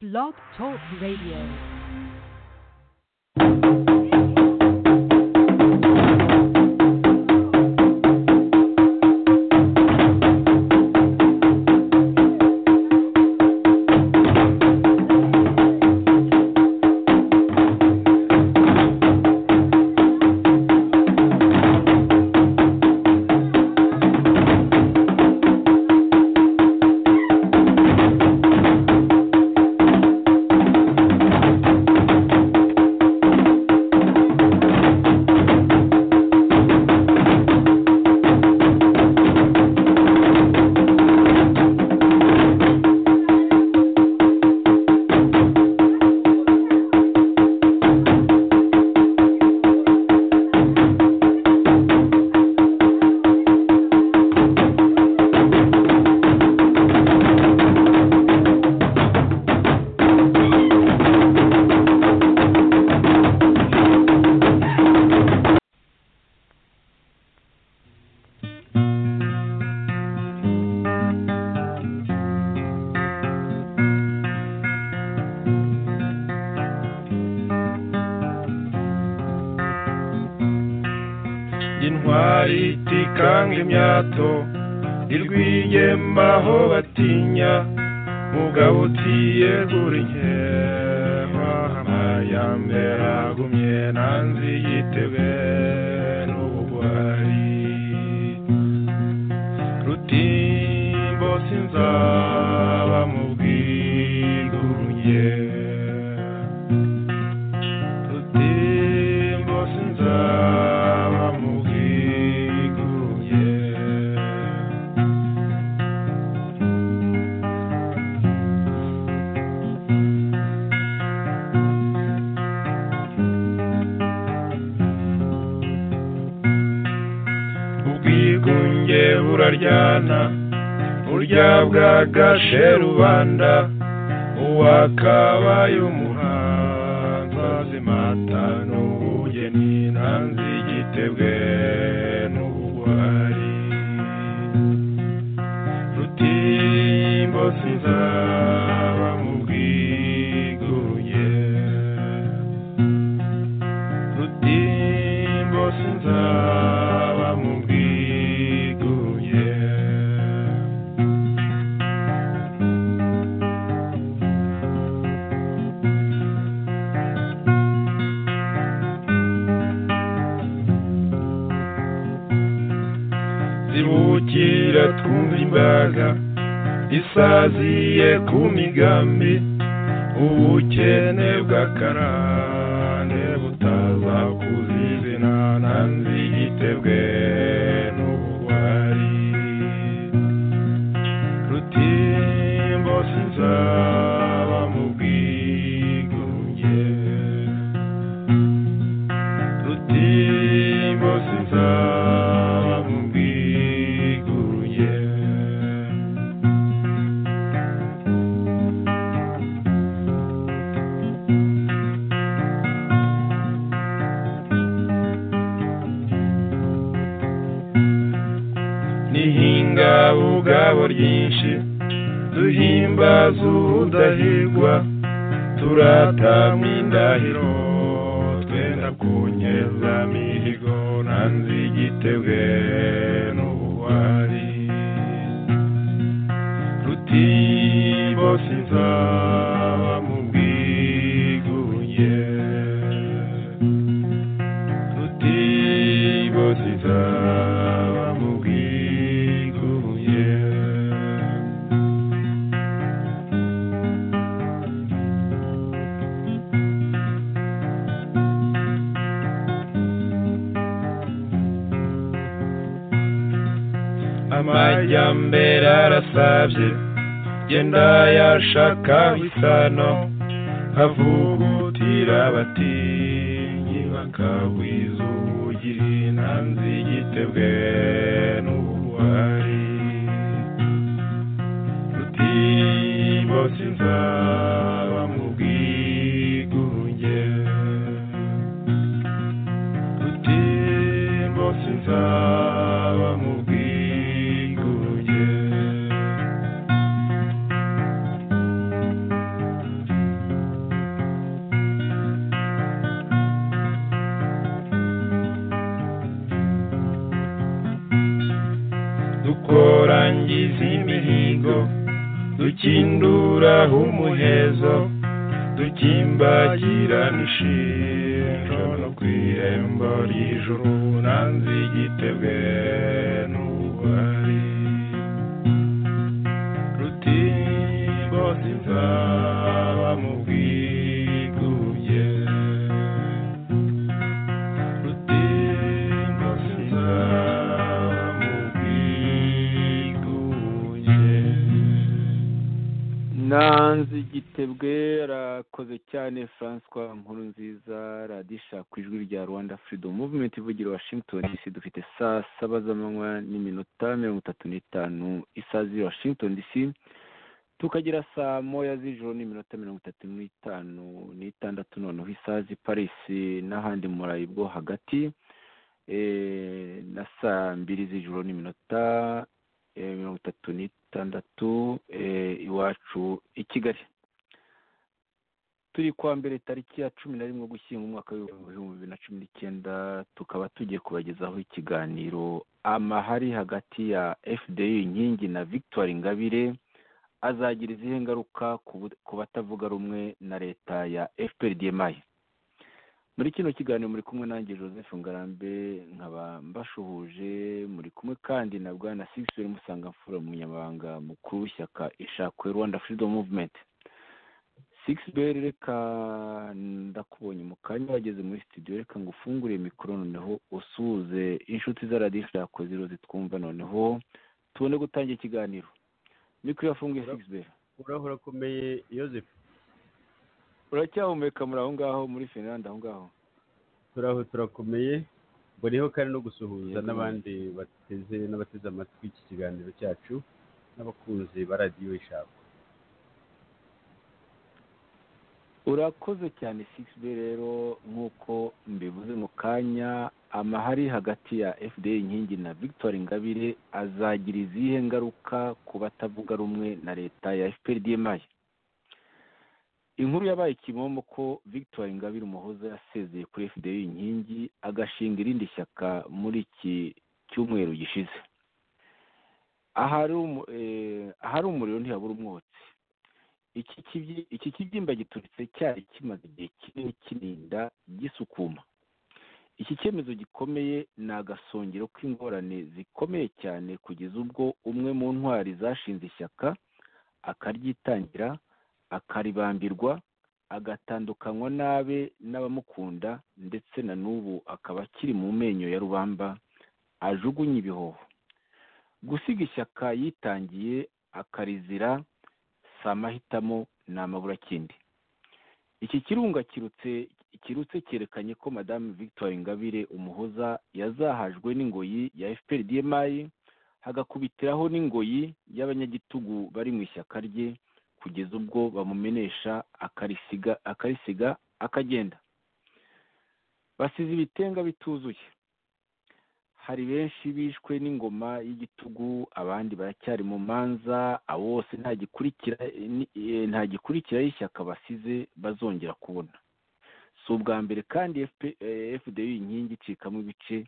Blog Talk Radio. intwari itikanga imyato irwigema aho batinya mugabo utiyegura inkema amayambe agumye nanzi yitebwe n'ubugwari rutimbo sinzaba mu bwigurunye Rutimbo sinzaba mu bwiguruye ubwigunge buraryana burya bwagashe rubanda uwakabaye umuhanzi azimata n'ubugeni nanzi igitebwe n'ubugwari rutimbo sinzaba mu bwiguruye rutimbo sinzaba mu bwiguruye zibukira twumva imbaga isaziye ku migambi ubukene bw'akarande butaza kuzizina nanzi igitebwe n'ubugwari rutimbo sinzaba mu bwigunge rutimbo sinzaba mu bwigunge nihinga ubwabo ryinshi duhimbaza udahigwa turatamya indahiro twenda kunyeza mihigo nanzi igitebwe n'ubuhari rutimbo sinzaba mu bwigunge rutimbo sinzaba mu bwigunge amajyambere arasabye genda yashaka isano havugutira abatinyi bakagwiza ubugiri nanzi igitebwe n'ubuhari rutimbo sinzaba mu bwigunge rutimbo sinzaba mu bwigunge duhinduraho umuhezo dukimbagirana ishinjo no ku irembo ry'ijuru nanze igitebwe n'ubugwari rutimbo sinzaba mu bwigubye rutimbo sinzaba mu bwigubye nanze igitebwe rakoze cyane francois nkuru nziza radisha ku ijwi rya rwanda freedom movement ivugira washington dc dufite saa saba z'amanywa n'iminota mirongo itatu n'itanu isaha z'i washington dc tukagira saa moya z'ijoro n'iminota mirongo itatu n'itanu n'itandatu noneho isaha z'i paris n'ahandi murayi bwo hagati eh, na saa mbiri z'ijoro n'iminota eh, mirongo itatu n'itandatu eh, iwacu i kigali turi kwa mbere tariki ya cumi na rimwe gushyinga umwaka w'ibihumbi bibiri na cumi n'icyenda tukaba tugiye kubagezaho ikiganiro amahari hagati ya fda inkingi na victoire ingabire azagira izihe ngaruka ku bu- ku batavuga rumwe na leta ya fprdmi muri kino kiganiro muri kumwe nanjye joseph ngarambe nkaba mbashuhuje muri kumwe kandi na bwana sixwell musangamfura umunyamabanga mukuru w'ishyaka ishakwe rwanda freedom movement sixbel reka ndakubonye mu kanya wageze muri studio reka ngo ufungure mikoro noneho usuhuze inshuti za radiyo ishakwe ziro zitwumva noneho tubone gutangira ikiganiro mikoro yafunguye sixbel urahura akomeye yosefu uracyahumeka muri aho ngaho muri finlande aho ngaho turaho turakomeye mbonyeho kandi no gusuhuza Yego. n'abandi bateze n'abateze amatwi iki kiganiro cyacu n'abakunzi ba radiyo ishaka urakoze cyane sixb rero nk'uko mbivuze mu kanya amahari hagati ya fda inkingi na victoire ingabire azagira izihe ngaruka ku batavuga rumwe na leta ya fprdmi inkuru yabaye kimomo ko victoire ingabire umuhoza yasezeye kuri fda inkingi agashinga irindi shyaka muri iki cyumweru gishize ahari umu- eh, ahari umuriro ntihabura umwotsi iki kibyi- iki kibyimba gituritse cyari kimaze igihe kinini kininda gisukuma iki cyemezo gikomeye ni agasongero k'ingorane zikomeye cyane kugeza ubwo umwe mu ntwari zashinze ishyaka akaryitangira akaribambirwa agatandukanywa n'abe n'abamukunda ndetse na n'ubu akaba akiri mu menyo ya rubamba ajugunye ibihoho gusiga ishyaka yitangiye akarizira si amahitamo ni amaburakindi iki kirunga kirutse kirutse cyerekanye ko madame victoire ingabire umuhoza yazahajwe n'ingoyi ya fpr dmi hagakubitiraho n'ingoyi y'abanyagitugu bari mu ishyaka rye kugeza ubwo bamumenesha akarisiga akarisiga akagenda basize ibitenga bituzuye hari benshi bishwe n'ingoma y'igitugu abandi baracyari mu manza abo bose nta gikurikira ni- eh, nta gikurikiraho ishyaka basize bazongera kubona si ubwa mbere kandi FP eh, fdu inkingi icikamo ibice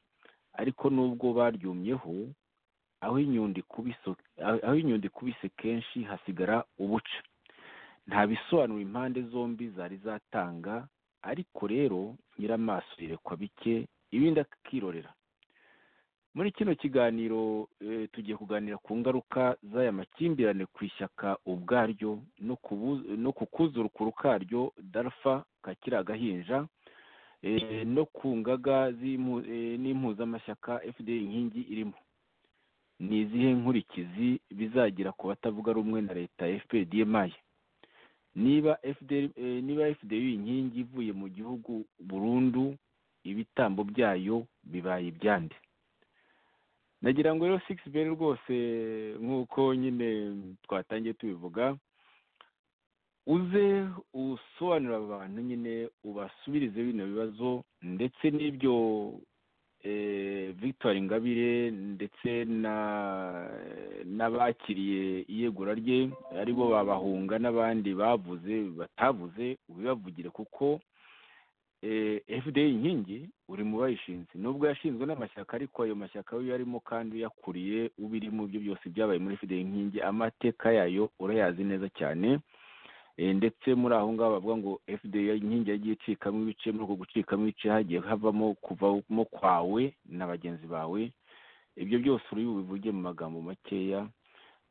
ariko n'ubwo baryumyeho aho inyundo ikubise- aho- aho inyundo ikubise kenshi hasigara ubuca nta bisobanuro impande zombi zari zatanga ariko rero nyiramaso yerekwa bike ibindi akirorera muri kino kiganiro eh, tugiye kuganira ku ngaruka z'aya makimbirane ku ishyaka ubwaryo no kubu- no ku kuzuruku karyo darfa kakiri agahinja eh, no ku ngaga z'impu- eh, n'impuzamashyaka fda inkingi irimo ni izihe nkurikizi bizagira ku batavuga rumwe na leta ya fpdmi niba FDL eh, niba fdu inkingi ivuye mu gihugu burundu ibitambo byayo bibaye ibyande nagira ngo rero six bell rwose nk'uko nyine twatangiye tubivuga uze usobanurira abantu nyine ubasubirize bino bibazo ndetse n'ibyo eh, victoire ingabire ndetse na n'abakiriye iyegura rye aribo babahunga n'abandi bavuze batavuze ubibavugire kuko fda inkingi uri mu bayishinze nubwo yashinzwe n'amashyaka ariko ayo mashyaka yo yarimo kandi uyakuriye ubiri mu byo byose byabaye muri fda inkingi amateka yayo urayazi neza cyane Eh, ndetse muri aho ngaho bavuga ngo fda inkingi yagiye icikamo ibice muri uko gucikamo ibice hagiye havamo kuvamo kwawe na bagenzi bawe ibyo byose uri bubivuge mu magambo makeya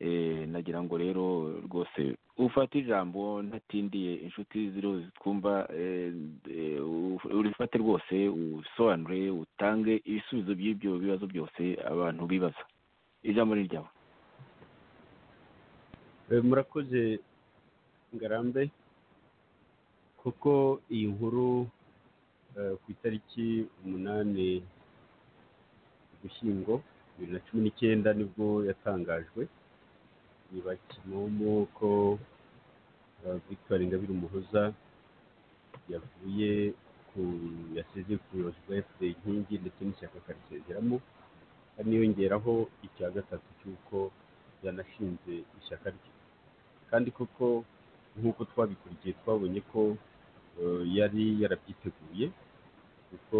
Eh, nagira ngo rero rwose ufate ijambo ntatindiye inshuti ziriho zitwumva eh, eh, u- urifate rwose usobanure utange ibisubizo by'ibyo bibazo byose abantu bibaza ijambo ni ryawe Eh, murakoze ngarambe kuko iyi nkuru eh, ku itariki umunani ugushyingo bibiri na cumi n'icyenda nibwo yatangajwe yibakimomo ko eh, victor ingabire umuhoza yavuye ku yasezeye ku buyobozi bwa fda inkingi ndetse n'ishyaka akarisezeramo haniyongeraho icya gatatu cy'uko yanashinze ishyaka rye kandi koko nk'uko twabikurikiye twabonye ko eh, yari yarabyiteguye kuko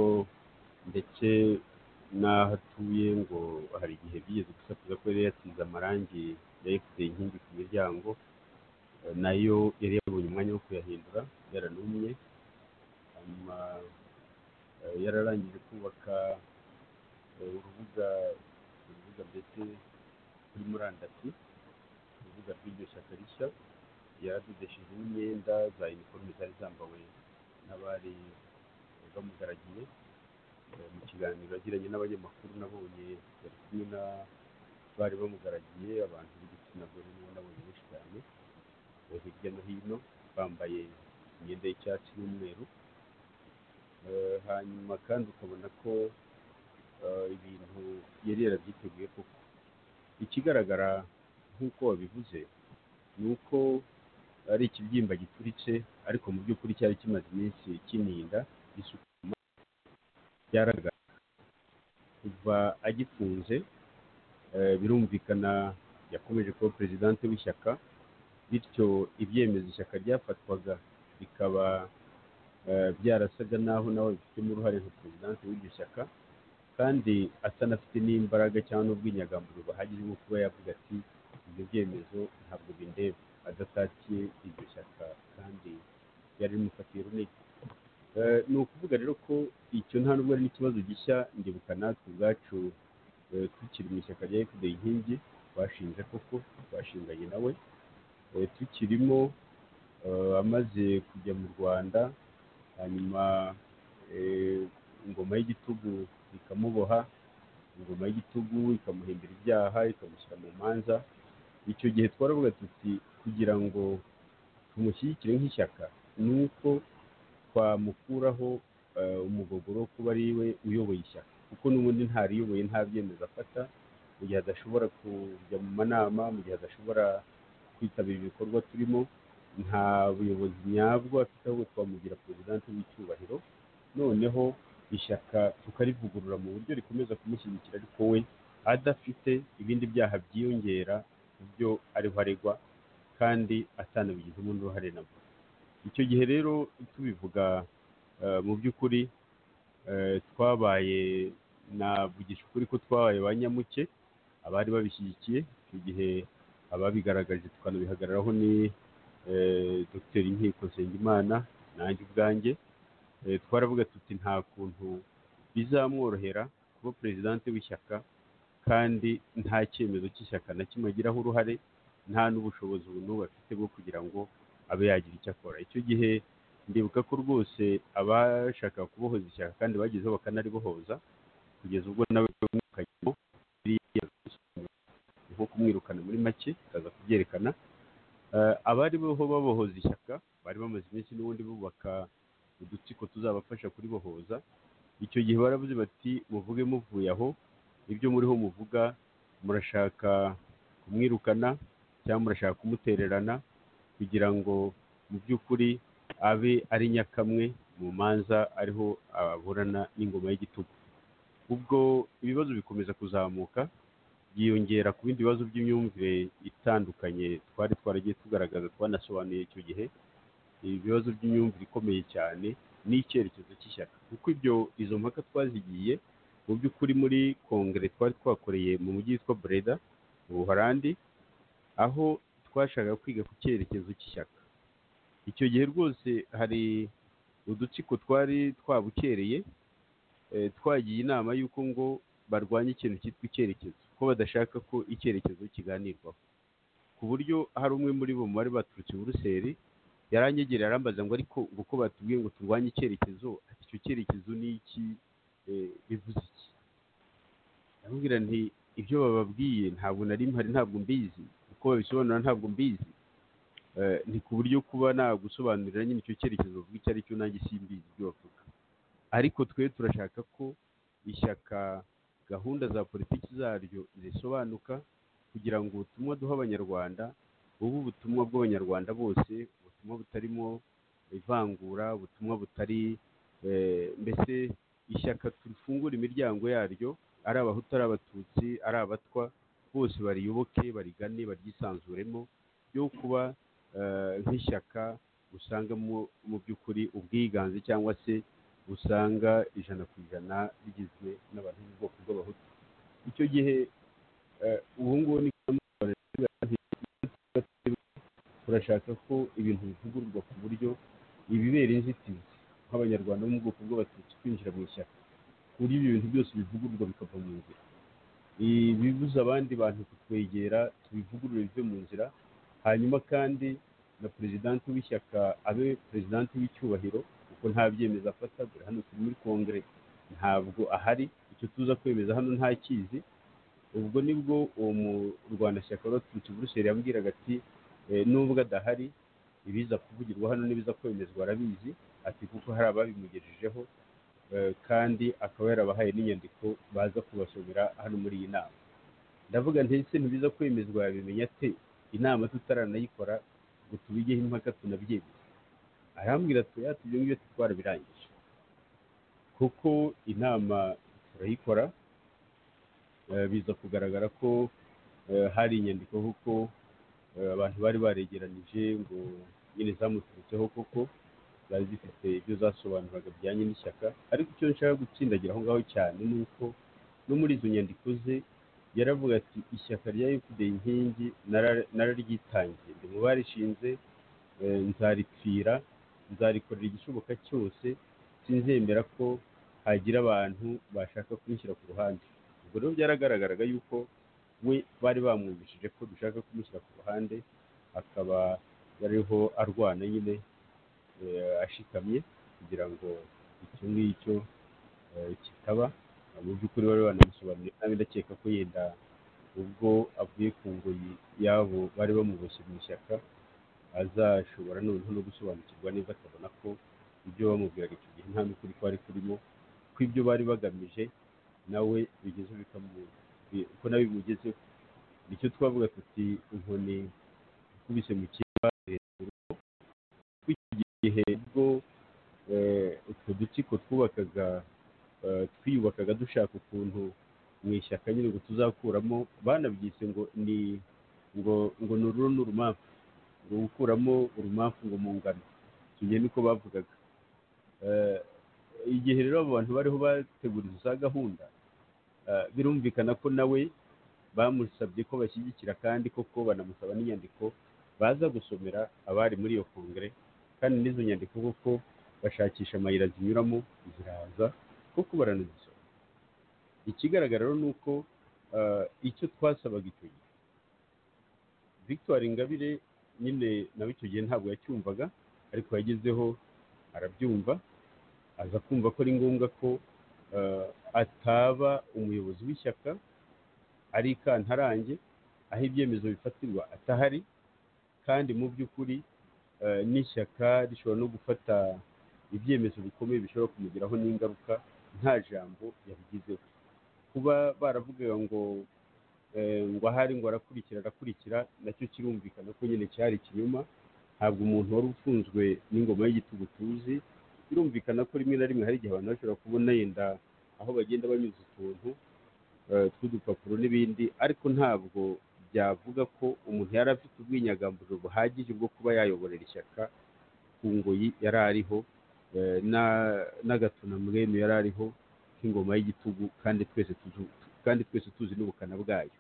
ndetse n'aho atuye ngo hari igihe bigeze gusakuza ko yari yasize amarangi ya efuperi inkingi ku miryango eh, nayo yari yabonye umwanya wo kuyahindura yaranumye hanyuma eh, yararangije kubaka eh, urubuga urubuga mbese kuri murandasi urubuga rw'iryo shyaka rishya yaradodesheje n'imyenda za iniforume zari zambawe n'abari bamugaragiye Eh, mu kiganiro yagiranye n'abanyamakuru nabonye bari kumwe na bari bamugaragiye abantu b'igitsina gore nibo nabonye benshi cyane Eh, hirya no hino bambaye imyenda y'icyatsi n'umweru Eh, hanyuma kandi ukabona ko eh, ibintu yari yarabyiteguye koko ikigaragara nk'uko wabivuze ni uko ari ikibyimba gituritse ariko mu by'ukuri cyari kimaze iminsi kininda gisukuma byaragaragara kuva agifunze eh, birumvikana yakomeje kuba perezidante w'ishyaka bityo ibyemezo ishyaka ryafatwaga bikaba eh, byarasaga n'aho nawe bifitemo uruhare nka perezidante w'iryo shyaka kandi atanafite n'imbaraga cyangwa n'ubwinyagamburiro bahagije bwo kuba yavuga ati ibyo byemezo ntabwo bindeba adatakiye iryo shyaka kandi yari rimufatiye runini Eh, ni ukuvuga rero ko icyo nta nubwo ari n'ikibazo gishya ndibuka natwe ubwacu eh, tukiri mu ishyaka rya fda inkingi twashinze koko twashinganye nawe Eh, tukirimo eh, amaze kujya mu rwanda hanyuma eh, ingoma y'igitugu ikamuboha ingoma y'igitugu ikamuhimbira ibyaha ikamushyira mu manza icyo gihe twaravuga tuti kugira ngo tumushyigikire nk'ishyaka ni uko twamukuraho eh, umugogoro wo kuba ari we uyoboye ishyaka kuko n'ubundi ntariyoboye nta byemezo afata mu gihe adashobora kujya mu manama mu gihe adashobora kwitabira ibikorwa turimo nta buyobozi nyabwo afite ahubwo twamugira perezidante w'icyubahiro noneho ishyaka tukarivugurura mu buryo rikomeza kumushyigikira ariko we adafite ibindi byaha byiyongera ku byo ariho aregwa kandi atanabigizemo n'uruhare nabwo icyo gihe rero tubivuga eh, mu by'ukuri eh, twabaye navugisha ukuri ko twabaye ba nyamuke abari babishyigikiye icyo gihe ababigaragaje tukanabihagararaho ni eh, dr inkiko nsengimana nanjye ubwanjye Eh, twaravuga tuti nta kuntu bizamworohera kuba perezidante w'ishyaka kandi nta cyemezo cy'ishyaka na kimwe agiraho uruhare nta n'ubushobozi ubu n'ubu afite bwo kugira ngo abe yagira icyo akora icyo gihe ndibuka ko rwose abashaka kubohoza ishyaka kandi bagezeho bakanaribohoza kugeza ubwo nawe mwukajyamo biriya bisobanuro ni nko kumwirukana muri make akaza kubyerekana Eh, abari boho babohoza ishyaka bari bamaze iminsi n'ubundi bubaka udutsiko tuzabafasha kuribohoza icyo gihe baravuze bati muvuge muvuye aho ibyo muriho muvuga murashaka kumwirukana cyangwa murashaka kumutererana kugira ngo mu by'ukuri abe ari nyakamwe mu manza ariho aburana n'ingoma y'igitugu ubwo ibibazo bikomeza kuzamuka byiyongera ku bindi bibazo by'imyumvire itandukanye twari twaragiye tugaragaza twanasobanuye icyo gihe ibibazo by'imyumvire ikomeye cyane n'icyerekezo cy'ishyaka kuko ibyo izo mpaka twazigiye mu by'ukuri muri kongere twari twakoreye mu mujyi witwa bureda mu buholandi aho twashakaga kwiga ku cyerekezo cy'ishyaka icyo gihe rwose hari udutsiko twari twabukereye eh, twagiye inama y'uko ngo barwanye ikintu cyitwa icyerekezo ko badashaka ko icyerekezo kiganirwaho ku buryo hari umwe muri bo mu bari baturutse i buruseli yaranyegereye arambaza ngo ariko ngo ko batubwiye ngo turwanye icyerekezo ati icyo cyerekezo ni iki eh, bivuze iki ndamubwira nti ibyo bababwiye ntabwo nari mpari ntabwo mbizi uko babisobanura ntabwo mbizi Eh, ni ku buryo kuba nagusobanurira nyine icyo cyerekezo bavuga icyo ari cyo nanjye simbizi ibyo bavuga ariko twe turashaka ko ishyaka gahunda za politiki zaryo zisobanuka kugira ngo ubutumwa duha abanyarwanda bube ubutumwa bw'abanyarwanda bose ubutumwa butarimo ivangura ubutumwa butari eh, mbese ishyaka turifungura imiryango yaryo ari abahutu ari abatutsi ari abatwa bose bariyoboke barigane baryisanzuremo yo kuba eh, nk'ishyaka usanga mu- mu by'ukuri ubwiganze cyangwa se usanga ijana ku ijana rigizwe n'abantu b'ubwoko bw'abahutu icyo gihe eh, ubu ngubu ni turashaka ko ibintu bivugururwa ku buryo ibibera inzitizi nk'abanyarwanda bo mu bwoko bw'abatutsi kwinjira mu ishyaka ku buryo ibyo bintu byose bivugururwa bikava mu nzira ibibuza abandi bantu kutwegera tubivugurure bive mu nzira hanyuma kandi na perezidanti w'ishyaka abe perezidanti w'icyubahiro kuko nta byemezo afata dore hano turi muri kongere ntabwo ahari icyo tuza kwemeza hano ntakizi ubwo nibwo uwo murwanashyaka wari waturutse i buruseli yambwiraga ati "Eh, nubwo adahari ibiza kuvugirwa hano n'ibiza kwemezwa arabizi ati kuko hari ababimugejejeho eh, kandi akaba yarabahaye n'inyandiko baza kubasomera hano muri iyi nama ndavuga ntese ntibiza kwemezwa yabimenya ate inama tutaranayikora ngo tubigeho impaka tunabyemeze arambwira ati oya ibyo ngibyo twarabirangije kuko inama turayikora eh, biza kugaragara ko eh, hari inyandiko kuko eh, abantu bari baregeranije ngo nyine zamuturutseho koko zari zifite ibyo zasobanuraga bijyanye n'ishyaka ariko icyo nshaka gutsindagira aho ngaho cyane ni uko no muri izo nyandiko ze yaravuga ati ishyaka rya fpd inkingi nara- nararyitangiye ndi mu barishinze eh, nzaripfira nzarikorera igishoboka cyose sinzemera ko hagira abantu bashaka kumushyira ku ruhande ubwo rero byaragaragaraga yuko we bari bamwumvishije ko dushaka kumushyira ku ruhande akaba yariho arwana nyine eh, ashikamye kugira ngo icyo ngicyo eh, kitaba mu by'ukuri bari banamusobanuriye nabi ndakeka ko yenda ubwo avuye ku ngoyi y'abo bari bamuboshye mu ishyaka azashobora noneho no gusobanukirwa niba atabona ko ibyo bamubwiraga icyo gihe nta n'ukuri kwari kurimo ko ibyo bari bagamije nawe bigeze bikamu bi- ko nawe bimugezeho nicyo twavuga tuti inkoni ikubise mu kiba hejuru icyo gihe ubwo eh, utwo dutsiko twubakaga eh, twiyubakaga dushaka ukuntu mu ishyaka nyine ngo tuzakuramo banabyise ngo ni ngo ngo ni ururo n'urumamfu ngo gukuramo urumamfu ngo mu ngano tujye niko bavugaga Eh, igihe rero abo bantu bariho bateguriza za gahunda eh, birumvikana ko nawe bamusabye ko bashyigikira kandi koko banamusaba n'inyandiko baza gusomera abari muri iyo kongere kandi n'izo nyandiko koko bashakisha amayira zinyuramo ziraza koko baranazisoma ikigaragara rero ni uko eh, icyo twasabaga icyo gihe victoire ingabire nyine nawe icyo gihe ntabwo yacyumvaga ariko yagezeho arabyumva aza kumva ko ari ngombwa ko eh, ataba umuyobozi w'ishyaka ari ikantarange aho ibyemezo bifatirwa atahari kandi mu by'ukuri eh, n'ishyaka rishobora no gufata ibyemezo bikomeye bishobora kumugiraho n'ingaruka nta jambo yabigizeho kuba baravugaga ngo eh, ngo ahari ngo arakurikira arakurikira nacyo kirumvikana ko nyine cyari ikinyoma ntabwo umuntu wari ufunzwe n'ingoma y'igitugu tuzi birumvikana ko rimwe na rimwe hari igihe abantu bashobora kubona yenda aho bagenda banyuza utuntu eh, tw'udupapuro n'ibindi ariko ntabwo byavuga ko umuntu yari afite ubwinyagamburiro buhagije bwo kuba yayoborera ishyaka ku ngoyi yari ariho eh, na- n'agatuna mwene yari ariho nk'ingoma y'igitugu kandi twese tuzi- kandi twese tuzi n'ubukana bwayo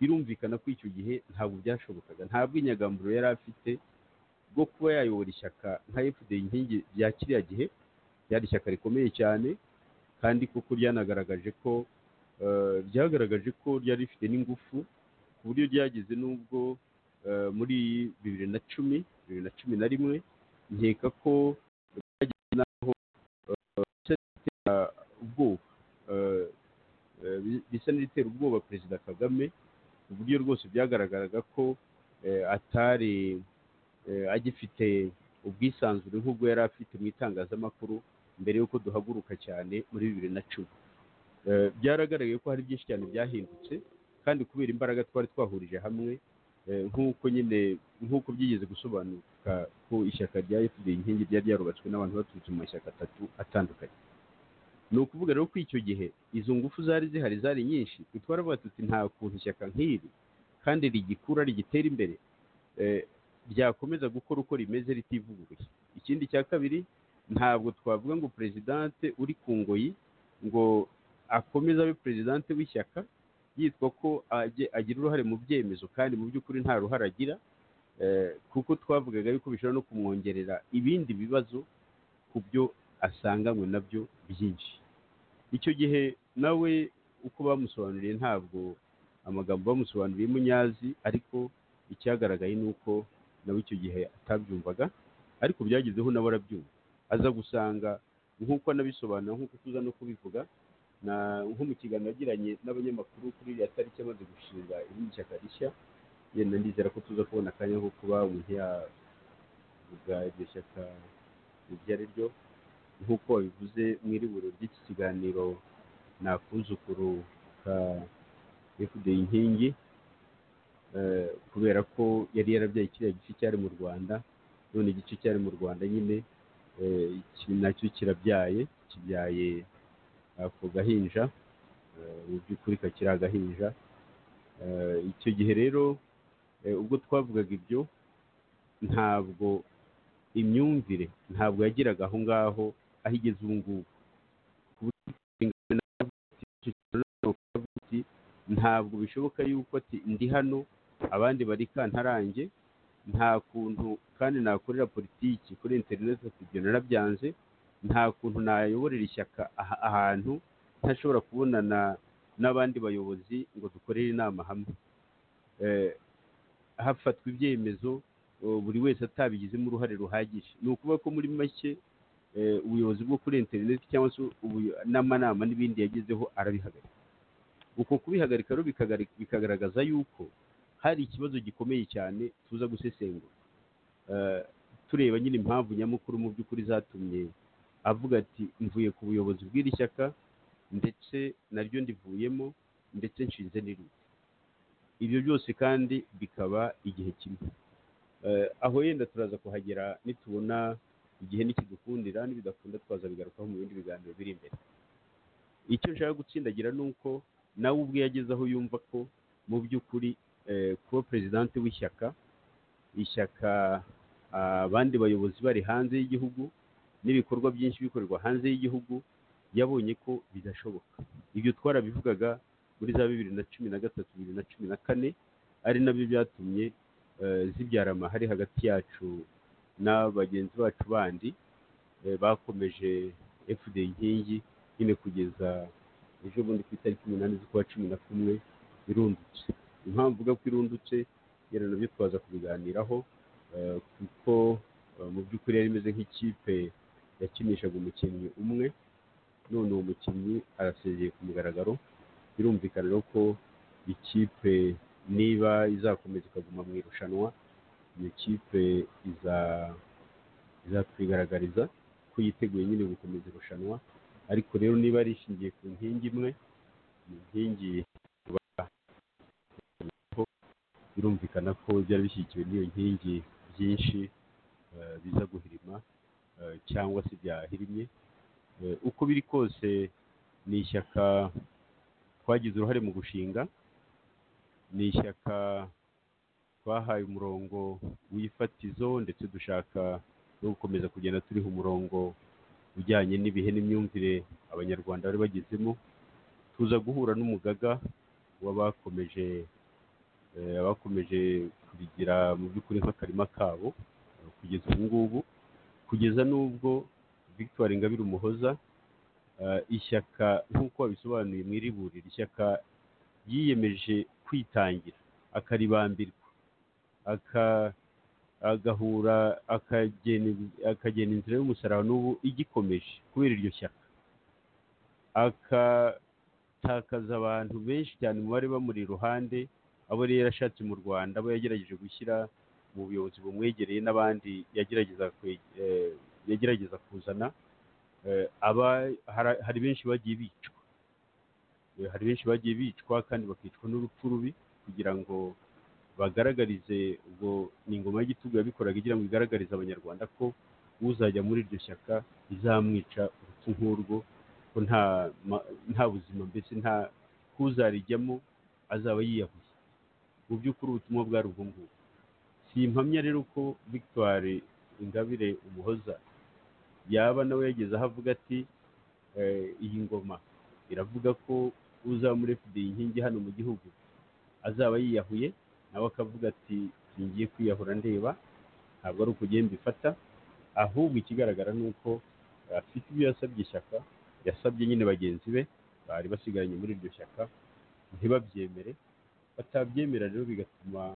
birumvikana ko icyo gihe ntabwo byashobokaga nta bwinyagambururo yari afite bwo kuba yayobora ishyaka nka fda inkingi bya kiriya gihe ryari ishyaka rikomeye cyane kandi kuko ryanagaragaje ko eh, ryagaragaje ko ryari rifite n'ingufu ku buryo ryageze n'ubwo eh, muri bibiri na cumi bibiri na cumi na rimwe nkeka ko ryageze n'aho eh, bisa n'ibitera ubwoba eh, eh, bi- bisa n'ibitera ubwoba perezida kagame ku buryo rwose byagaragaraga ko eh, atari eh, agifite ubwisanzure nk'ubwo yari afite mu itangazamakuru mbere y'uko duhaguruka cyane muri bibiri na cumi Eh, byaragaragaye ko hari byinshi cyane byahindutse kandi kubera imbaraga twari twahurije hamwe eh, nk'uko nyine nk'uko byigeze gusobanuka ko ishyaka rya fda inkingi ryari ryarubatswe n'abantu baturutse mu mashyaka atatu atandukanye ni ukuvuga rero ko icyo gihe izo ngufu zari zihari zari nyinshi twe twaravuga tuti nta kuntu ishyaka nk'iri kandi rigikura rigitera imbere eh, ryakomeza gukora uko rimeze ritivuguruye ikindi cya kabiri ntabwo twavuga ngo perezidante uri ku ngoyi ngo akomeze abe perezidante w'ishyaka yitwa ko ajye- agira uruhare mu byemezo kandi mu by'ukuri nta ruhare agira eh, kuko twavugaga yuko bishobora no kumwongerera ibindi bibazo ku byo asanganywe nabyo byinshi icyo gihe nawe uko bamusobanuriye ntabwo amagambo bamusobanuriye munyazi ariko icyagaragaye ni uko nawe icyo gihe atabyumvaga ariko byagezeho nawe arabyumva aza gusanga nk'uko anabisobanura nk'uko tuza no kubivuga na- nko mu kiganiro yagiranye n'abanyamakuru kuri iriya tariki amaze gushinga irindi shyaka rishya yenda ndizera ko tuza kubona akanya ko kuba umuntu yavuga iryo shyaka iryo ari ryo nk'uko wabivuze mu iriburo ry'iki kiganiro ni akuzukuru ka fda inkingi eh, kubera ko yari yarabyaye kiriya gice cyari mu rwanda none igice cyari mu rwanda nyine eh, iki nacyo kirabyaye kibyaye ako gahinja eh, mu by'ukuri kakiri agahinja Eh, icyo gihe rero eh, ubwo twavugaga ibyo ntabwo imyumvire ntabwo yagiraga aho ngaho aho igeze ubu ngubu ku buryo ingano navuga ati, icyo kintu navuga ati, ntabwo bishoboka yuko ati ndi hano abandi bari kantarange nta kuntu kandi nakorera politiki kuri interineti ati ibyo narabyanze nta kuntu nayoborera ishyaka aha- ahantu ntashobora kubonana n'abandi bayobozi ngo dukorere inama hamwe Eh, hafatwa ibyemezo eh, buri wese atabigizemo uruhare ruhagije ni ukuvuga ko muri make eh, ubuyobozi bwo kuri interineti cyangwa se ubuyo- n'amanama n'ibindi yagezeho arabihagarika uko kubihagarika rero bikagari- bikagaragaza yuko hari ikibazo gikomeye cyane tuza gusesengura Eh, tureba nyine impamvu nyamukuru mu by'ukuri zatumye avuga ati mvuye ku buyobozi bw'iri shyaka ndetse naryo ndivuyemo ndetse nshinze n'irindi ibyo byose kandi bikaba igihe kimwe Eh, aho yenda turaza kuhagera nitubona igihe nikidukundira nibidakunda twaza bigarukaho mu bindi biganiro biri imbere icyo nshaka gutsindagira ni uko nawe ubwe yageze aho yumva ko mu by'ukuri eh, kuba perezidante w'ishyaka ishyaka ah, abandi bayobozi bari hanze y'igihugu n'ibikorwa byinshi bikorerwa hanze y'igihugu yabonye ko bidashoboka ibyo twarabivugaga muri za bibiri na cumi na gatatu bibiri na cumi na kane ari nabyo byatumye eh, zibyara amahari hagati yacu na bagenzi bacu bandi eh, bakomeje fda inkingi nyine kugeza ejo bundi ku itariki umunani z'ukwa cumi na kumwe irundutse impamvu uvuga ko irundutse yari nabyo twaza kubiganiraho eh, kuko eh, mu by'ukuri yari imeze nk'ikipe yakinishaga umukinnyi umwe none uwo mukinnyi arasezeye ku mugaragaro birumvikana rero ko ikipe niba izakomeza ikaguma mu irushanwa iyo kipe iza izatwigaragariza ko yiteguye nyine gukomeza irushanwa ariko rero niba ari ishingiye ku nkingi imwe ni inkingi birumvikana ko byari bishyigikiwe n'iyo nkingi byinshi eh, biza guhirima eh, cyangwa se byahirimye Eh, uko biri kose ni ishyaka twagize uruhare mu gushinga ni ishyaka twahaye umurongo w'ifatizo ndetse dushaka no gukomeza kugenda turiho umurongo ujyanye n'ibihe n'imyumvire abanyarwanda bari bagezemo tuza guhura n'umugaga w'abakomeje eh, abakomeje kubigira mu by'ukuri nk'akarima kabo eh, kugeza ubu ngubu kugeza n'ubwo victoire ingabire umuhoza eh, ishyaka nk'uko wabisobanuye mu iriburiro ishyaka yiyemeje kwitangira akaribambirwa aka- agahura akagena- akagena inzira y'umusaraba n'ubu igikomeje kubera iryo shyaka agatakaza abantu benshi cyane mu bari bamuri iruhande abo yari yarashatse mu rwanda abo yagerageje gushyira mu buyobozi bumwegereye n'abandi yagerageza kwe- eh, yagerageza kuzana Eh, aba hara- hari benshi bagiye bicwa Eh, hari benshi bagiye bicwa kandi bakicwa n'urupfu rubi kugira ngo bagaragarize ubwo ni ingoma y'igitugu yabikoraga igira ngo igaragarize abanyarwanda ko uzajya muri iryo shyaka izamwica urupfu nk'urwo ko nta ma- nta buzima mbese nta kuzarijyamo azaba yiyahuye mu by'ukuri ubutumwa bwari ubwo ngubwo simpamya rero ko victoire ingabire umuhoza yaba nawe yageze aho avuga ati eh, iyi ngoma iravuga ko uzamure fideye inkingi hano mu gihugu azaba yiyahuye nawe akavuga ati ngiye kwiyahura ndeba ntabwo ari uko ugenda mbifata ahubwo ikigaragara ni uko afite ibyo yasabye ishyaka yasabye nyine bagenzi be bari basigaranye muri iryo shyaka ntibabyemere batabyemera rero bigatuma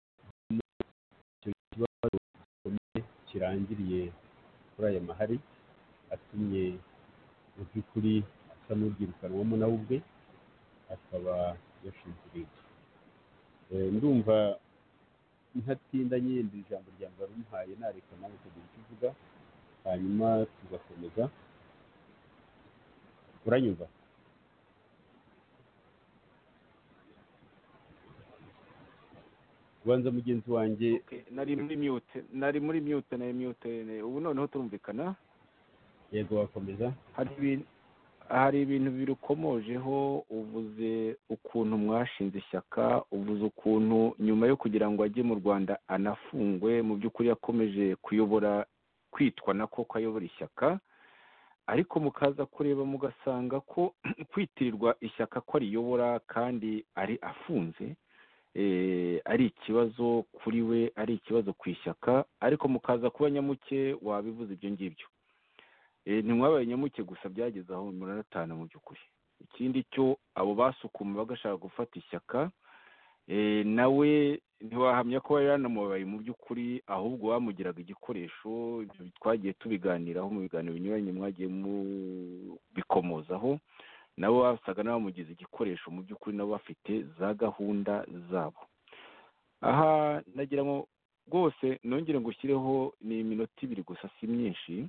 icyo kibazo gikomeye kirangiriye kuri aya mahari atumye mu by'ukuri asa n'ubyirukanwamo nawe ubwe akaba yashinziriye Eh, ndumva ntatinda nyenda ijambo rya mbere umuhaye nareka nawe ukagira icyo uvuga hanyuma tugakomeza uranyumva ubanza mugenzi wanjye Okay, nari muri mute nari muri mute nari mute ubu noneho turumvikana yego wakomeza hari ibintu hari ibintu birukomojeho uvuze ukuntu mwashinze ishyaka uvuze ukuntu nyuma yo kugira ngo ajye mu rwanda anafungwe mu by'ukuri yakomeje kuyobora kwitwa nako ko ayobora ishyaka ariko mukaza kureba mugasanga ko kwitirirwa ishyaka ko ariyobora kandi ari afunze eh, ari ikibazo kuri we ari ikibazo ku ishyaka ariko mukaza kuba nyamuke wabivuze ibyo ngibyo Eh, ntimwabaye nyamuke gusa byageze aho muranatana mu by'ukuri ikindi cyo abo basukuma bagashaka gufata ishyaka eh, nawe ntiwahamya ko yari yanamubaye mu by'ukuri ahubwo bamugiraga igikoresho ibyo twagiye tubiganiraho mu biganiro binyuranye mwagiye mubikomozaho nabo basaga n'abamugize igikoresho mu by'ukuri nabo bafite za gahunda zabo aha nagira ngo rwose nongere ngushyireho ni iminota ibiri gusa si myinshi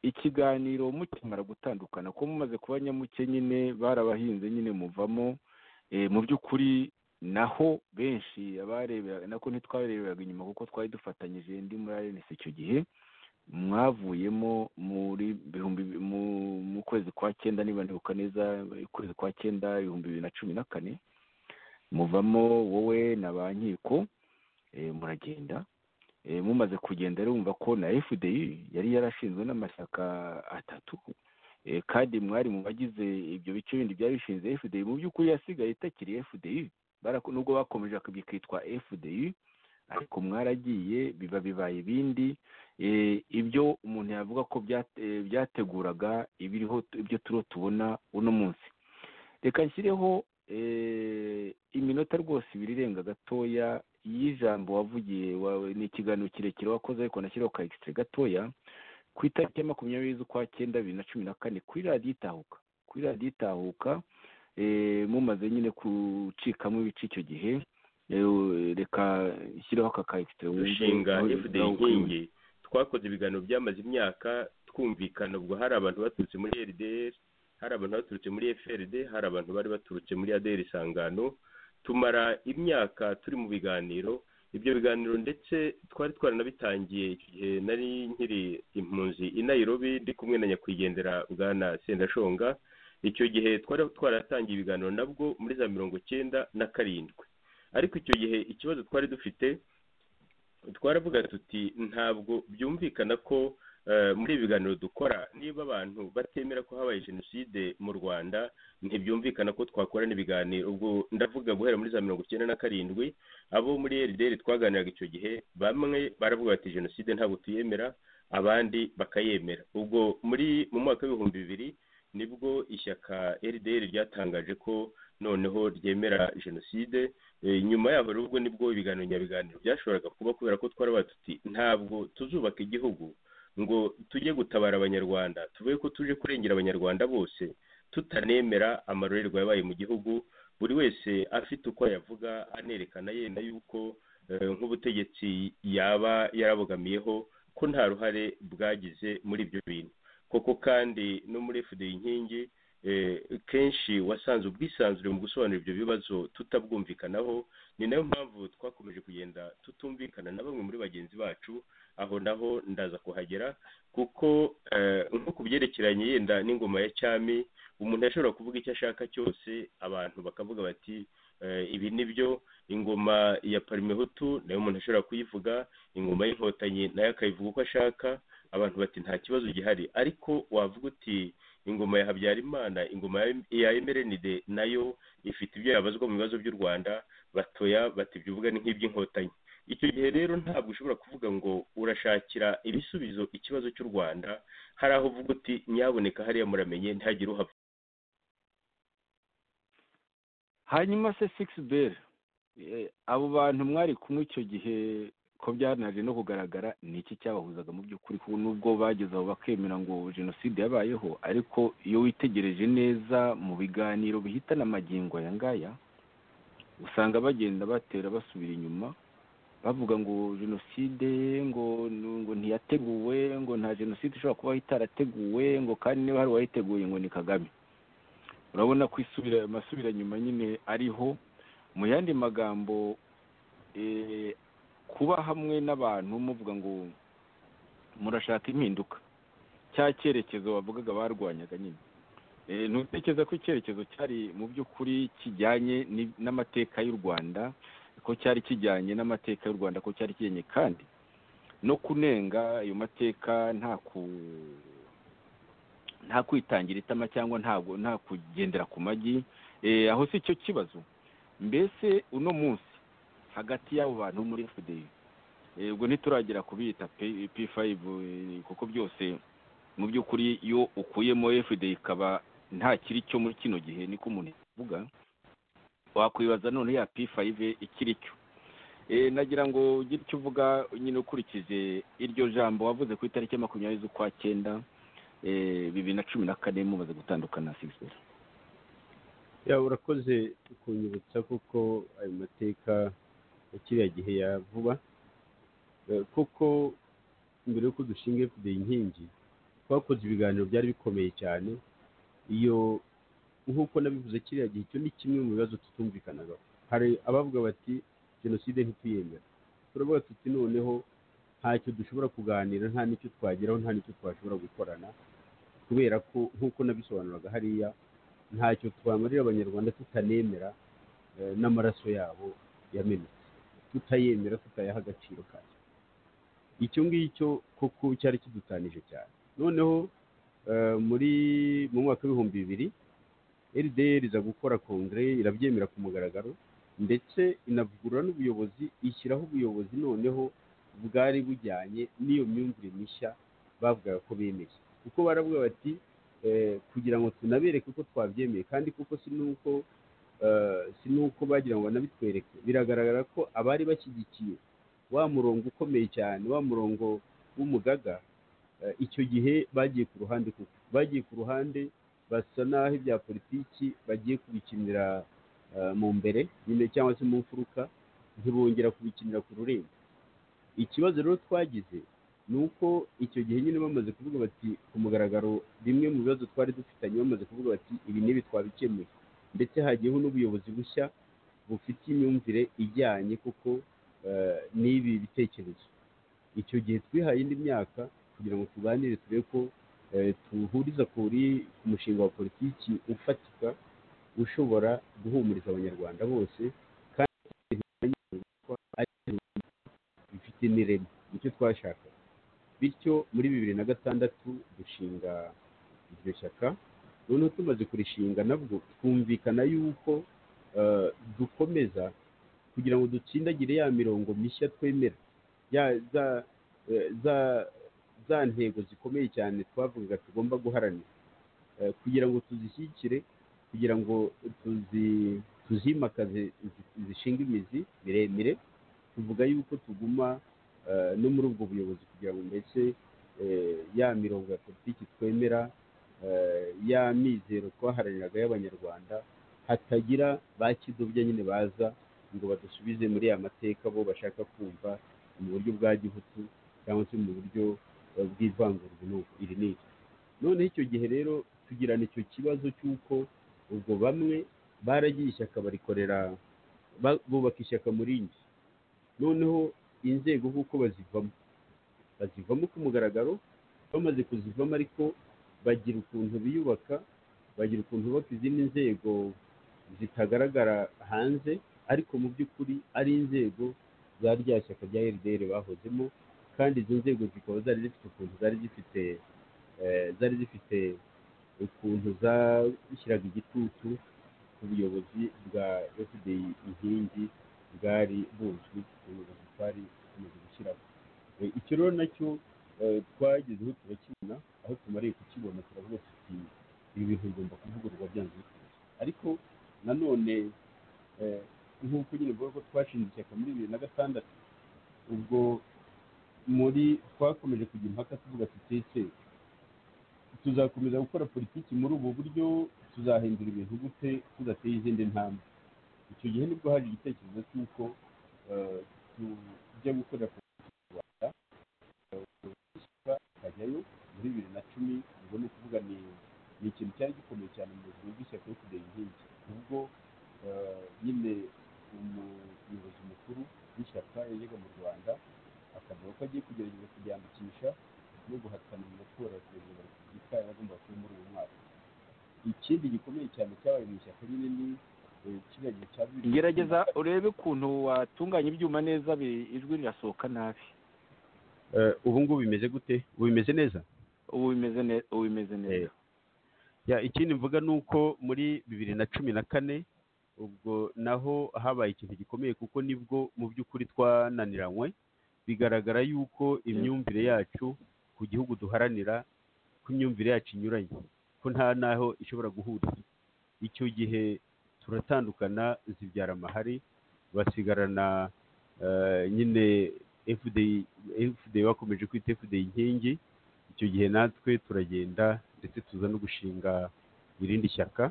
ikiganiro mukimara gutandukana ko mumaze kuba nyamuke nyine barabahinze nyine muvamo eh, mu by'ukuri naho benshi abareberaga nako ntitwareberaga inyuma kuko twari dufatanyije ndi muri arenesi icyo gihe mwavuyemo muri bihumbi mu, mu kwezi kwa cyenda niba ndibuka neza ukwezi kwa cyenda ibihumbi bibiri na cumi na kane muvamo wowe na ba nkiko eh, muragenda Eh, mumaze kugenda rero mumva ko na fdi yari yarashinzwe n'amashyaka atatu Eh, kandi mwari mu bagize ibyo bice bindi byari bishinze fdi mu by'ukuri yasigaye itakiri fdi Barako- nubwo bakomeje bikitwa fdi ariko mwaragiye biba bibaye ibindi Eh, ibyo umuntu yavuga ko byate- eh, byateguraga ibiriho ibyo turiho tubona uno munsi reka nshyireho eh, iminota rwose ibiri irenga gatoya y'ijambo wavugiye wawe ni ikiganiro kirekire wakoze ariko nashyiraho ka extrait gatoya ku itariki ya makumyabiri z'ukwa cyenda bibiri na cumi na kane kuri radiyo itahuka kuri radiyo itahuka eh, mumaze nyine gucikamo ibice icyo gihe eh, reka nshyireho aka ka extrait wumve dushinga aho- fda aho ukwiye. inkingi twakoze ibiganiro byamaze imyaka twumvikana ubwo hari abantu baturutse muri rdr hari abantu baturutse muri frd hari abantu bari baturutse muri adr isangano tumara imyaka turi mu biganiro ibyo biganiro ndetse twari twaranabitangiye icyo gihe nari nkiri impunzi i nairobi ndi kumwe na nyakwigendera bwana sendashonga icyo gihe twari twaratangiye ibiganiro nabwo muri za mirongo icyenda na karindwi ariko icyo gihe ikibazo twari dufite twaravuga tuti ntabwo byumvikana ko eh, muri ibi biganiro dukora niba abantu batemera ko habaye jenoside mu rwanda ntibyumvikana ko twakora n'ibiganiro ubwo ndavuga guhera muri za mirongo icyenda na karindwi abo muri erideri twaganiraga icyo gihe bamwe baravuga bati jenoside ntabwo tuyemera abandi bakayemera ubwo muri mu mwaka w'ibihumbi bibiri nibwo ishyaka rdr ryatangaje ko noneho ryemera jenoside Eh, nyuma yaho rero ubwo nibwo ibiganiro nyabiganiro byashoboraga kuba kubera ko twarabaye tuti ntabwo tuzubaka igihugu ngo tujye gutabara abanyarwanda tuvuge ko tuje kurengera abanyarwanda bose tutanemera amarorerwa yabaye mu gihugu buri wese afite uko yavuga anerekana yenda yuko eh, nk'ubutegetsi yaba yarabogamiyeho ko nta ruhare bwagize muri ibyo bintu koko kandi no muri fda inkingi eh, kenshi wasanze ubwisanzure mu gusobanura ibyo bibazo tutabwumvikanaho ni nayo mpamvu twakomeje kugenda tutumvikana na bamwe muri bagenzi bacu aho naho ndaza kuhagera kuko eh, nko ku byerekeranye yenda n'ingoma ya cyami umuntu ashobora kuvuga icyo ashaka cyose abantu bakavuga bati eh, ibi ni byo ingoma ya parimehutu nayo umuntu ashobora kuyivuga ingoma y'inkotanyi nayo akayivuga uko ashaka abantu bati nta kibazo gihari ariko wavuga uti ingoma ya habyarimana ingoma ya- ya emerenide nayo ifite ibyo yabazwa mu bibazo by'u rwanda batoya bati ibyo uvuga ni nk'iby'inkotanyi icyo gihe rero ntabwo ushobora kuvuga ngo urashakira ibisubizo ikibazo cy'u rwanda hari aho uvuga uti nyaboneka hariya muramenye ntihagire uhava hanyuma se sikisi beri abo bantu mwari kumwe icyo gihe ko byanaje no kugaragara ni iki cyabahuzaga mu by'ukuri kuko nubwo bageze aho bakemera ngo jenoside yabayeho ariko iyo witegereje neza mu biganiro bihitana amagingo aya ngaya usanga bagenda batera basubira inyuma bavuga ngo jenoside ngo ngo ntiyateguwe ngo nta jenoside ishobora kuba itarateguwe ngo kandi niba hari uwayiteguye ngo ni kagame urabona ko isubira amasubira nyuma nyine ariho mu yandi magambo eh, kuba hamwe n'abantu muvuga ngo murashaka impinduka cya cyerekezo wavugaga barwanyaga nyine Eh, ntutekereza ko icyerekezo cyari mu by'ukuri kijyanye ni- n'amateka y'u rwanda ko cyari kijyanye n'amateka y'u rwanda ko cyari kijyanye kandi no kunenga ayo mateka nta ku nta kwitangira itama cyangwa ntabwo nta kugendera ku magi Eh, aho si cyo kibazo mbese uno munsi hagati y'abo bantu muri fda ubwo ntituragera kubita P- p5 eh, kuko byose mu by'ukuri iyo ukuyemo fda ikaba nta kiri cyo muri kino gihe niko umuntu avuga wakwibaza none ya p5 ikiri cyo Eh, nagira ngo ugire icyo uvuga nyine ukurikije iryo jambo wavuze ku itariki ya makumyabiri z'ukwa cyenda eh, bibiri na cumi na kane mumaze gutandukana na sisera ya urakoze kunyibutsa kuko ayo mateka ya kiriya gihe ya vuba Eh, kuko mbere y'uko dushinga fda inkingi twakoze ibiganiro byari bikomeye cyane iyo nk'uko nabivuze kiriya gihe icyo ni kimwe mu bibazo tutumvikanagaho hari abavuga bati jenoside ntituyemera turavuga tuti noneho ntacyo dushobora kuganira nta n'icyo twageraho nta n'icyo twashobora gukorana kubera ko nk'uko nabisobanuraga hariya ntacyo twamarira abanyarwanda tutanemera eh, n'amaraso yabo yamenetse tutayemera tutayaha agaciro kayo icyo ngicyo kuko cyari kidutanije cyane noneho eh, muri mu mwaka w'ibihumbi bibiri rdr iza gukora kongere irabyemera ku mugaragaro ndetse inavugurura n'ubuyobozi ishyiraho ubuyobozi noneho bwari bujyanye n'iyo myumvire mishya bavugaga ko bemeye kuko baravuga bati eh, kugira ngo tunabereke ko twabyemeye kandi kuko si nuko eh, si nuko bagira ngo banabitwereke biragaragara ko abari bashyigikiye wa murongo ukomeye cyane wa murongo w'umugaga eh, icyo gihe bagiye ku ruhande kuko bagiye ku ruhande basa naho ibya politiki bagiye kubikinira eh, mu mbere nyine cyangwa se mu mfuruka ntibongera kubikinira ku rurembo ikibazo rero twagize ni uko icyo gihe nyine bamaze kuvuga bati ku mugaragaro bimwe mu bibazo twari dufitanye bamaze kuvuga bati ibi n'ibi twabikemuye ndetse hagiyeho n'ubuyobozi bushya bufite imyumvire ijyanye kuko eh, n'ibi bitekerezo icyo gihe twihaye indi myaka kugira ngo tuganire turebe ko eh, tuhuriza kuri ku mushinga wa politiki ufatika ushobora guhumuriza abanyarwanda bose kandi bifite n'ireme nicyo twashakaga bityo muri bibiri na gatandatu dushinga iryo shyaka noneho tumaze kurishinga nabwo twumvikana yuko eh, dukomeza kugira ngo dutsindagire ya mirongo mishya twemera ya za eh, za za ntego zikomeye cyane twavugaga tugomba guharanira Eh, kugira ngo tuzishyigikire kugira ngo tuzi tuzimakaze zi- zishinga imizi miremire tuvuga yuko tuguma eh, no muri ubwo buyobozi kugira ngo mbese eh, ya mirongo ya politiki twemera eh, ya mizero twaharaniraga y'abanyarwanda hatagira ba kidobya nyine baza ngo badusubize muri ya mateka bo bashaka kumva mu buryo bwa gihutu cyangwa se mu buryo eh, bw'ivangurwa n'uku iri n'iri noneho icyo gihe rero tugirana icyo kibazo cy'uko ubwo bamwe baragiye ishyaka barikorera ba- bubaka ishyaka muri njye noneho inzego kuko bazivamo bazivamo ku mugaragaro bamaze kuzivamo ariko bagira ukuntu biyubaka bagira ukuntu bubaka izindi nzego zitagaragara hanze ariko mu by'ukuri ari inzego za rya shyaka rya RDR bahozemo kandi izo nzego zikaba zari zifite ukuntu zari zifite eh, zari zifite ukuntu zashyiraga igitutu ku buyobozi bwa fda inkingi bwari buzwi ubuyobozi twari tumaze gushyiraho Eh, icyo rero nacyo eh, twagezeho turakibona aho tumariye kukibona turavuga tuti ibi bintu bigomba kuvugururwa byanze bikunze ariko nanone eh, nk'uko nyine mvuga ko twashinze ishyaka muri bibiri na gatandatu ubwo muri twakomeje kugira impaka tuvuga tutekere tuzakomeza gukora politiki muri ubu buryo tuzahindura ibintu gute tudateye izindi ntambwe icyo gihe nibwo hari igitekerezo cy'uko eh, tujya gukorera politiki mu rwanda ishyaka ikajyayo muri bibiri na cumi ubwo ni ukuvuga ni ni ikintu cyari gikomeye cyane mu buzima bw'ishyaka yo kudera inkingi ubwo eh, nyine umuyobozi mukuru w'ishyaka yajyaga mu rwanda akavuga ko agiye kugerageza kuryandikisha no guhatana mu matora ya perezida wa repubulika yaragomba kuba muri uyu mwaka ikindi gikomeye cyane cyabaye mu ishyaka nyine ni eh, kiriya gihe cya bibiri gerageza urebe ukuntu watunganya ibyuma neza bi- ijwi rirasohoka nabi Eh, ubu ngubu bimeze gute ubu bimeze neza ubu bimeze neza ubu bimeze neza ya ikindi mvuga ni uko muri bibiri na cumi na kane ubwo naho habaye ikintu gikomeye kuko nibwo mu by'ukuri twananiranywe bigaragara yuko imyumvire yacu ku gihugu duharanira ko imyumvire yacu inyuranye ko nta n'aho ishobora guhurira icyo gihe turatandukana zibyara amahari basigarana eh, nyine FDI FDI bakomeje kwita FDI inkingi icyo gihe natwe turagenda ndetse tuza no gushinga irindi shyaka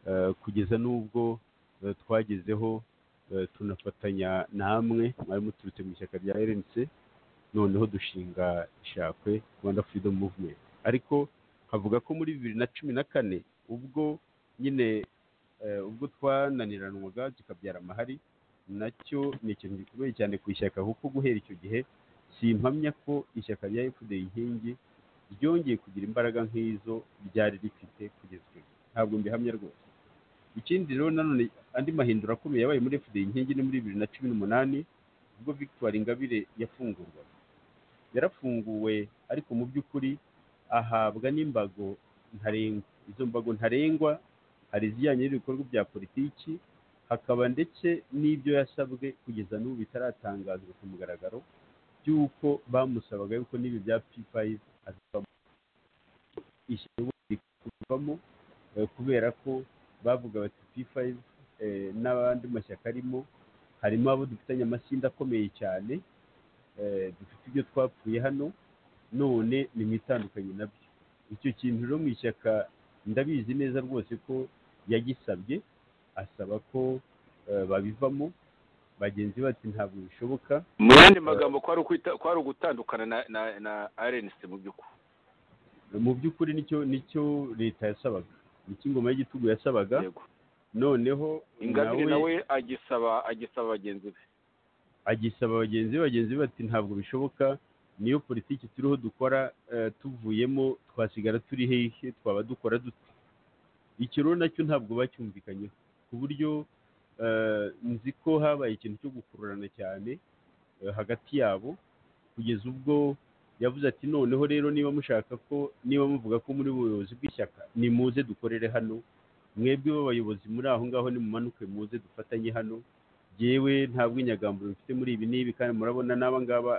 eh, kugeza n'ubwo eh, twagezeho eh, tunafatanya namwe mwari muturutse mu ishyaka rya rnc noneho dushinga ishakwe rwanda freedom movement ariko nkavuga ko muri bibiri na cumi na kane ubwo nyine eh, ubwo twananiranwaga kikabyara amahari nacyo ni ikintu gikomeye cyane ku ishyaka kuko guhera icyo gihe simpamya ko ishyaka rya fda inkingi ryongeye kugira imbaraga nk'izo ryari rifite kugeza icyo gihe ntabwo mbihamya rwose ikindi rero nanone andi mahindura akomeye yabaye muri fda inkingi ni muri bibiri na cumi n'umunani ubwo victoire ingabire yafungurwaga yarafunguwe ariko mu by'ukuri ahabwa n'imbago ntarengwa izo mbago ntarengwa hari izijyanye n'ibikorwa bya politiki hakaba ndetse n'ibyo yasabwe kugeza n'ubu bitaratangazwa ku mugaragaro by'uko bamusabaga yuko n'ibi bya p5 azivamo ishyaka ubundi kuvamo eh, kubera ko bavuga bati p5 eh, n'abandi mashyaka arimo harimo abo dufitanye amasinda akomeye cyane eh, dufite ibyo twapfuye hano none nimwitandukanye nabyo icyo kintu rero mu ishyaka ndabizi neza rwose ko yagisabye asaba ko eh, babivamo bagenzi be bati ntabwo bishoboka mu yandi magambo kwari ukwita- kwari ugutandukana na- na- na rnc mu by'ukuri mu by'ukuri nicyo nicyo leta yasabaga nicyo ingoma y'igitugu yasabaga yego noneho ingabire nawe nawe agisaba agisaba bagenzi be agisaba bagenzi be bagenzi be bati ntabwo bishoboka niyo politiki turiho dukora eh, tuvuyemo twasigara turi hehe twaba dukora dute icyo rero nacyo ntabwo bacyumvikanyeho ku buryo eh, nzi ko habaye ikintu cyo gukururana cyane eh, hagati yabo kugeza ubwo yavuze ati noneho rero niba mushaka ko niba muvuga ko muri ubuyobozi bw'ishyaka nimuze dukorere hano mwebwe b'abayobozi muri aho ngaho nimumanuke muze dufatanye hano yewe nta bwinyagamburo mfite muri ibi n'ibi kandi murabona n'aba ngaba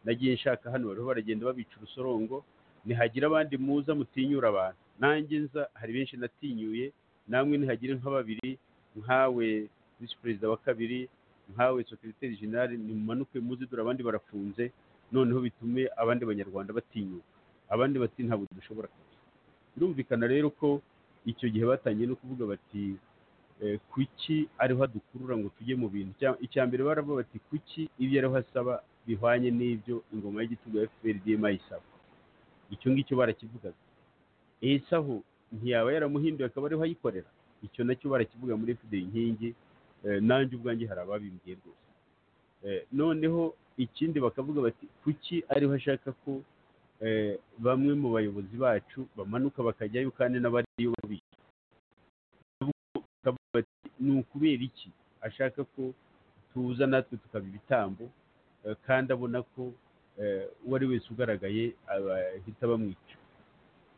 nagiye nshaka hano bariho baragenda babica urusorongo nihagira abandi muza mutinyura abantu nanjye nza hari benshi natinyuye namwe nihagire nka babiri nkawe visi perezida wa kabiri nkawe sekiriteri generale nimumanuke muze dore abandi barafunze noneho bitume abandi banyarwanda batinyuka abandi bati ntabwo dushobora kugira birumvikana rero ko icyo gihe batangiye no kuvuga bati eh, kuki ariho adukurura ngo tujye mu bintu Icya- icya mbere baravuga bati kuki ibyo ariho asaba bihwanye n'ibyo ingoma y'igitugu ya fpr dma isaba icyo ngicyo barakivugaga iyi sahu ntiyaba yaramuhinduye akaba ariho ayikorera icyo nacyo barakivuga muri fpr inkingi eh, nanjye ubwanjye hari ababimbwiye rwose Eh, noneho ikindi bakavuga bati kuki ariho ashaka ko eh, bamwe mu bayobozi bacu bamanuka bakajyayo kandi n'abariyo babica bakavuga bati ni ukubera iki ashaka ko tuza natwe tukaba ibitambo eh, kandi abona ko eh, uwo ari wese ugaragaye bahita bamwica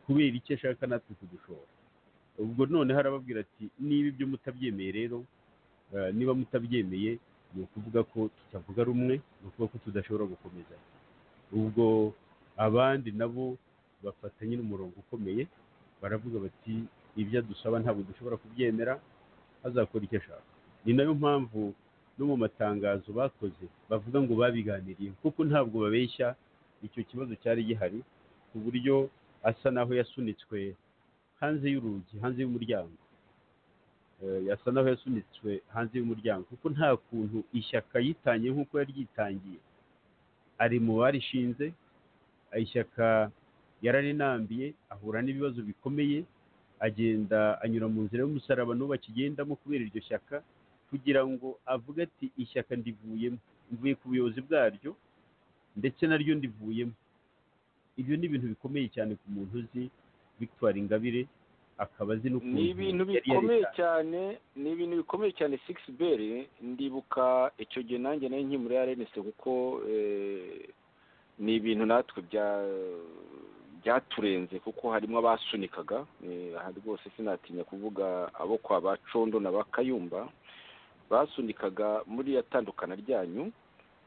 kubera iki ashaka natwe kudushora ubwo noneho arababwira ati niba ibyo mutabyemeye rero eh, niba mutabyemeye ni ukuvuga ko tutavuga rumwe ni ukuvuga ko tudashobora gukomeza ubwo abandi nabo bafata nyine umurongo ukomeye baravuga bati ibyo adusaba ntabwo dushobora kubyemera azakora icyo ashaka ni nayo mpamvu no mu matangazo bakoze bavuga ngo babiganiriye kuko ntabwo babeshya icyo kibazo cyari gihari ku buryo asa naho yasunitswe hanze y'urugi hanze y'umuryango Eh, yasa naho yasunitswe hanze y'umuryango kuko nta kuntu ishyaka yitangiye nk'uko yaryitangiye ari mu barishinze ishyaka yararinambiye ahura n'ibibazo bikomeye agenda anyura mu nzira y'umusaraba n'ubu akigendamo kubera iryo shyaka kugira ngo avuge ati ishyaka ndivuyemo mvuye ku buyobozi bwaryo ndetse naryo ndivuyemo ibyo ni ibintu bikomeye cyane ku muntu uzi victoire ingabire akaba azi n'ukuntu ni ibintu yari bikomeye yaritanze. cyane ni ibintu bikomeye cyane sigisi beri ndibuka icyo gihe nanjye nari nkiri muri arenesi kuko eh, ni ibintu natwe bya- byaturenze kuko harimo abasunikaga eh, aha rwose sinatinya kuvuga abo kwa ba condo na ba kayumba basunikaga muri ya tandukana ryanyu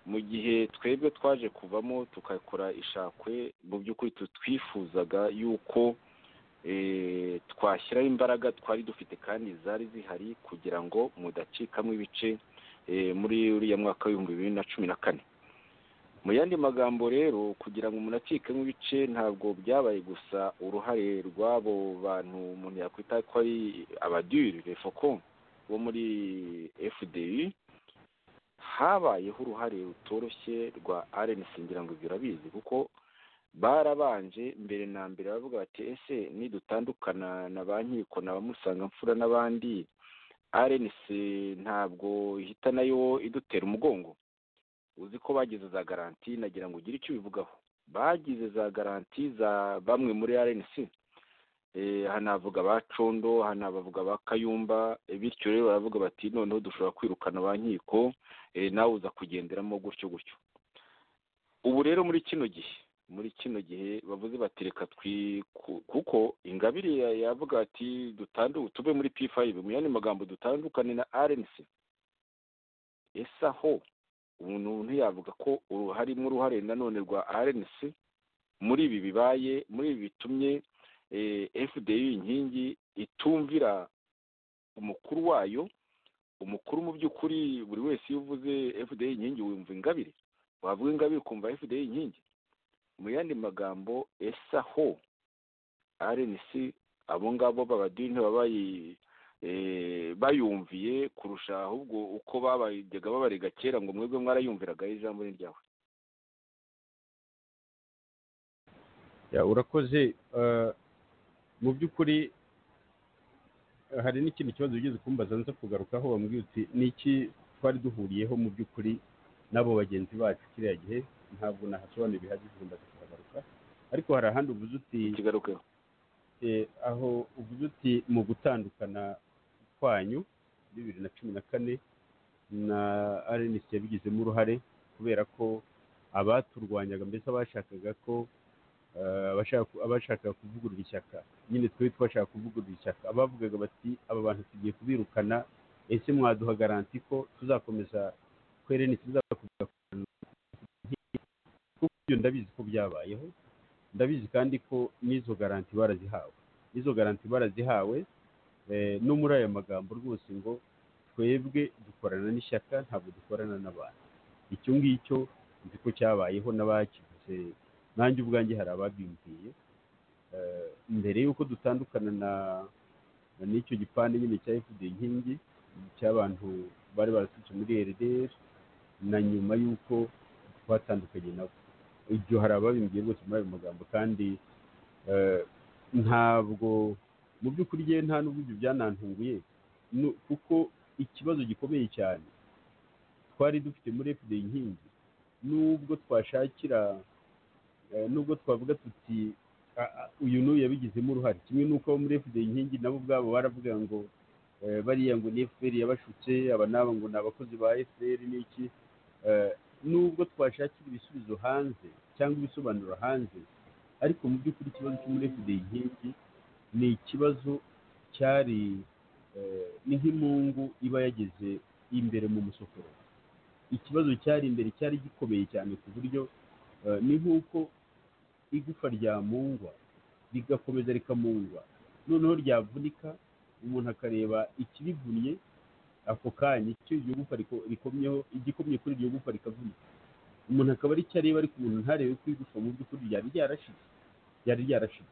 mu gihe twebwe twaje kuvamo tugakora ishakwe mu by'ukuri tu- twifuzaga yuko eh, twashyiraho imbaraga twari dufite kandi zari zihari kugira ngo mudacikamo ibice eh, muri uriya mwaka w'ibihumbi bibiri na cumi na kane mu yandi magambo rero kugira ngo umuntu acikemo ibice ntabwo byabaye gusa uruhare rw'abo bantu umuntu yakwita ko ari abadiri refoko bo muri fdi habayeho uruhare rutoroshye rwa arenesi ngira ngo ibyo urabizi kuko barabanje mbere na mbere baravuga bati ese nidutandukana na ba nkiko na ba musanga mfura n'abandi arenesi ntabwo ihita nayo idutera umugongo uzi ko bagize za garanti nagira ngo ugire icyo ubivugaho bagize za garanti za bamwe muri rnc Eh, aha navuga ba condo aha nabavuga ba kayumba eh, bityo rero baravuga bati noneho dushobora kwirukana ba nkiko eh, nawe uza kugenderamo gutyo gutyo ubu rero muri kino gihe muri kino gihe bavuze bati reka twi ku- kuko ingabire ya- yavuga ati dutandu tuve muri p5 mu yandi magambo dutandukane na rnc ese aho umuntu yavuga ko uruhare- harimo uruhare nanone rwa rnc muri ibi bibaye muri ibi bitumye eh, fdi inkingi itumvira umukuru wayo umukuru mu by'ukuri buri wese iyo uvuze fdi inkingi wumva ingabire wavuga ingabire ukumva fdi inkingi mu yandi magambo ese aho rnc abo ngabo babadini ntibabaye eh, bayumviye kurusha ahubwo uko babajyaga babarega kera ngo mwebwe mwarayumviraga ijambo ni ryawe Ya, urakoze Eh, mu by'ukuri eh, hari n'ikindi kibazo wigeze kumbaza nza kugarukaho wambwiye uti niki twari duhuriyeho mu by'ukuri n'abo bagenzi bacu kiriya gihe ntabwo nahasobanuye bihagije mbaza kuhagaruka ariko hari ahandi uvuze uti kigarukeho eh, aho uvuze uti mu gutandukana kwanyu bibiri na cumi na kane na arenesi yabigizemo uruhare kubera ko abaturwanyaga mbese abashakaga ko eh, abashaka- abashaka kuvugurura ishyaka nyine twari twashaka kuvugurura ishyaka abavugaga bati aba bantu tugiye kubirukana ese mwaduha garanti ko tuzakomeza kwereni tuzakomeza kurwana kuko ibyo ndabizi ko byabayeho ndabizi kandi ko n'izo garanti barazihawe n'izo garanti barazihawe eh, no muri aya magambo rwose ngo twebwe dukorana n'ishyaka ntabwo dukorana n'abantu icyo ngicyo nzi ko cyabayeho n'abakivuze nanjye ubwanjye hari ababyumviye Eh, mbere y'uko dutandukana na na n'icyo gipande nyine cya fda inkingi cy'abantu bari baraturutse muri rdr na nyuma y'uko twatandukanye nabo ibyo hari ababimbwiye rwose muri ayo magambo kandi eh, ntabwo mu by'ukuri rye nta n'ubwo ibyo byanantunguye nu- kuko ikibazo gikomeye cyane twari dufite muri fda inkingi nubwo twashakira eh, nubwo twavuga tuti "Ah, ah, uyu n'uyu yabigizemo uruhare kimwe n'uko abo muri fda inkingi nabo ubwabo baravuga ngo eh, bariya ngo ni fpr yabashutse aba n'aba ngo ni abakozi ba fpr n'iki Eh, nubwo twashakira ibisubizo hanze cyangwa ibisobanuro hanze ariko mu by'ukuri ikibazo cyo muri fda inkingi ni ikibazo cyari eh, ni nk'imungu iba yageze imbere mu musokoro ikibazo cyari imbere cyari gikomeye cyane ku buryo eh, ni nk'uko igufa ryamungwa rigakomeza rikamungwa noneho ryavunika umuntu akareba ikirivunnye ako kanya icyo iryo gufa riko- rikomyeho igikomye kuri iryo gufa rikavunika umuntu akaba ari cyo areba ariko umuntu ntarebe ko igufa mu by'ukuri ryari ryarashize ryari ryarashize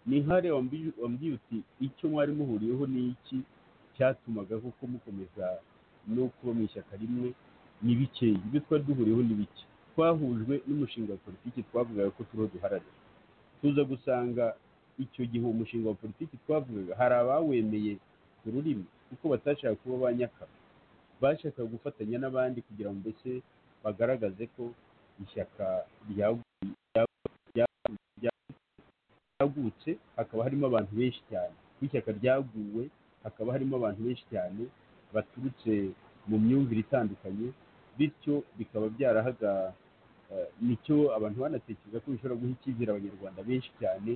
ni nk'are wambi- wambwiye uti icyo mwari muhuriyeho ni iki cyatumaga koko mukomeza no kuba mu ishyaka rimwe ni bikeya ibyo twari duhuriyeho ni bike twahujwe n'umushinga wa politiki twavugaga ko turiho duharanira tuza gusanga icyo gihe uwo mushinga wa politiki twavugaga hari abawemeye ku rurimi kuko batashaka kuba ba nyakaba bashakaga gufatanya n'abandi kugira ngo mbese bagaragaze ko ishyaka ryagu- ryagu- ryagu- ryagu- ryagutse hakaba harimo abantu benshi cyane ko ishyaka ryaguwe hakaba harimo abantu benshi cyane baturutse mu myumvire itandukanye bityo bikaba byarahaga eh, nicyo abantu banatekereza ko bishobora guha icyizere abanyarwanda benshi cyane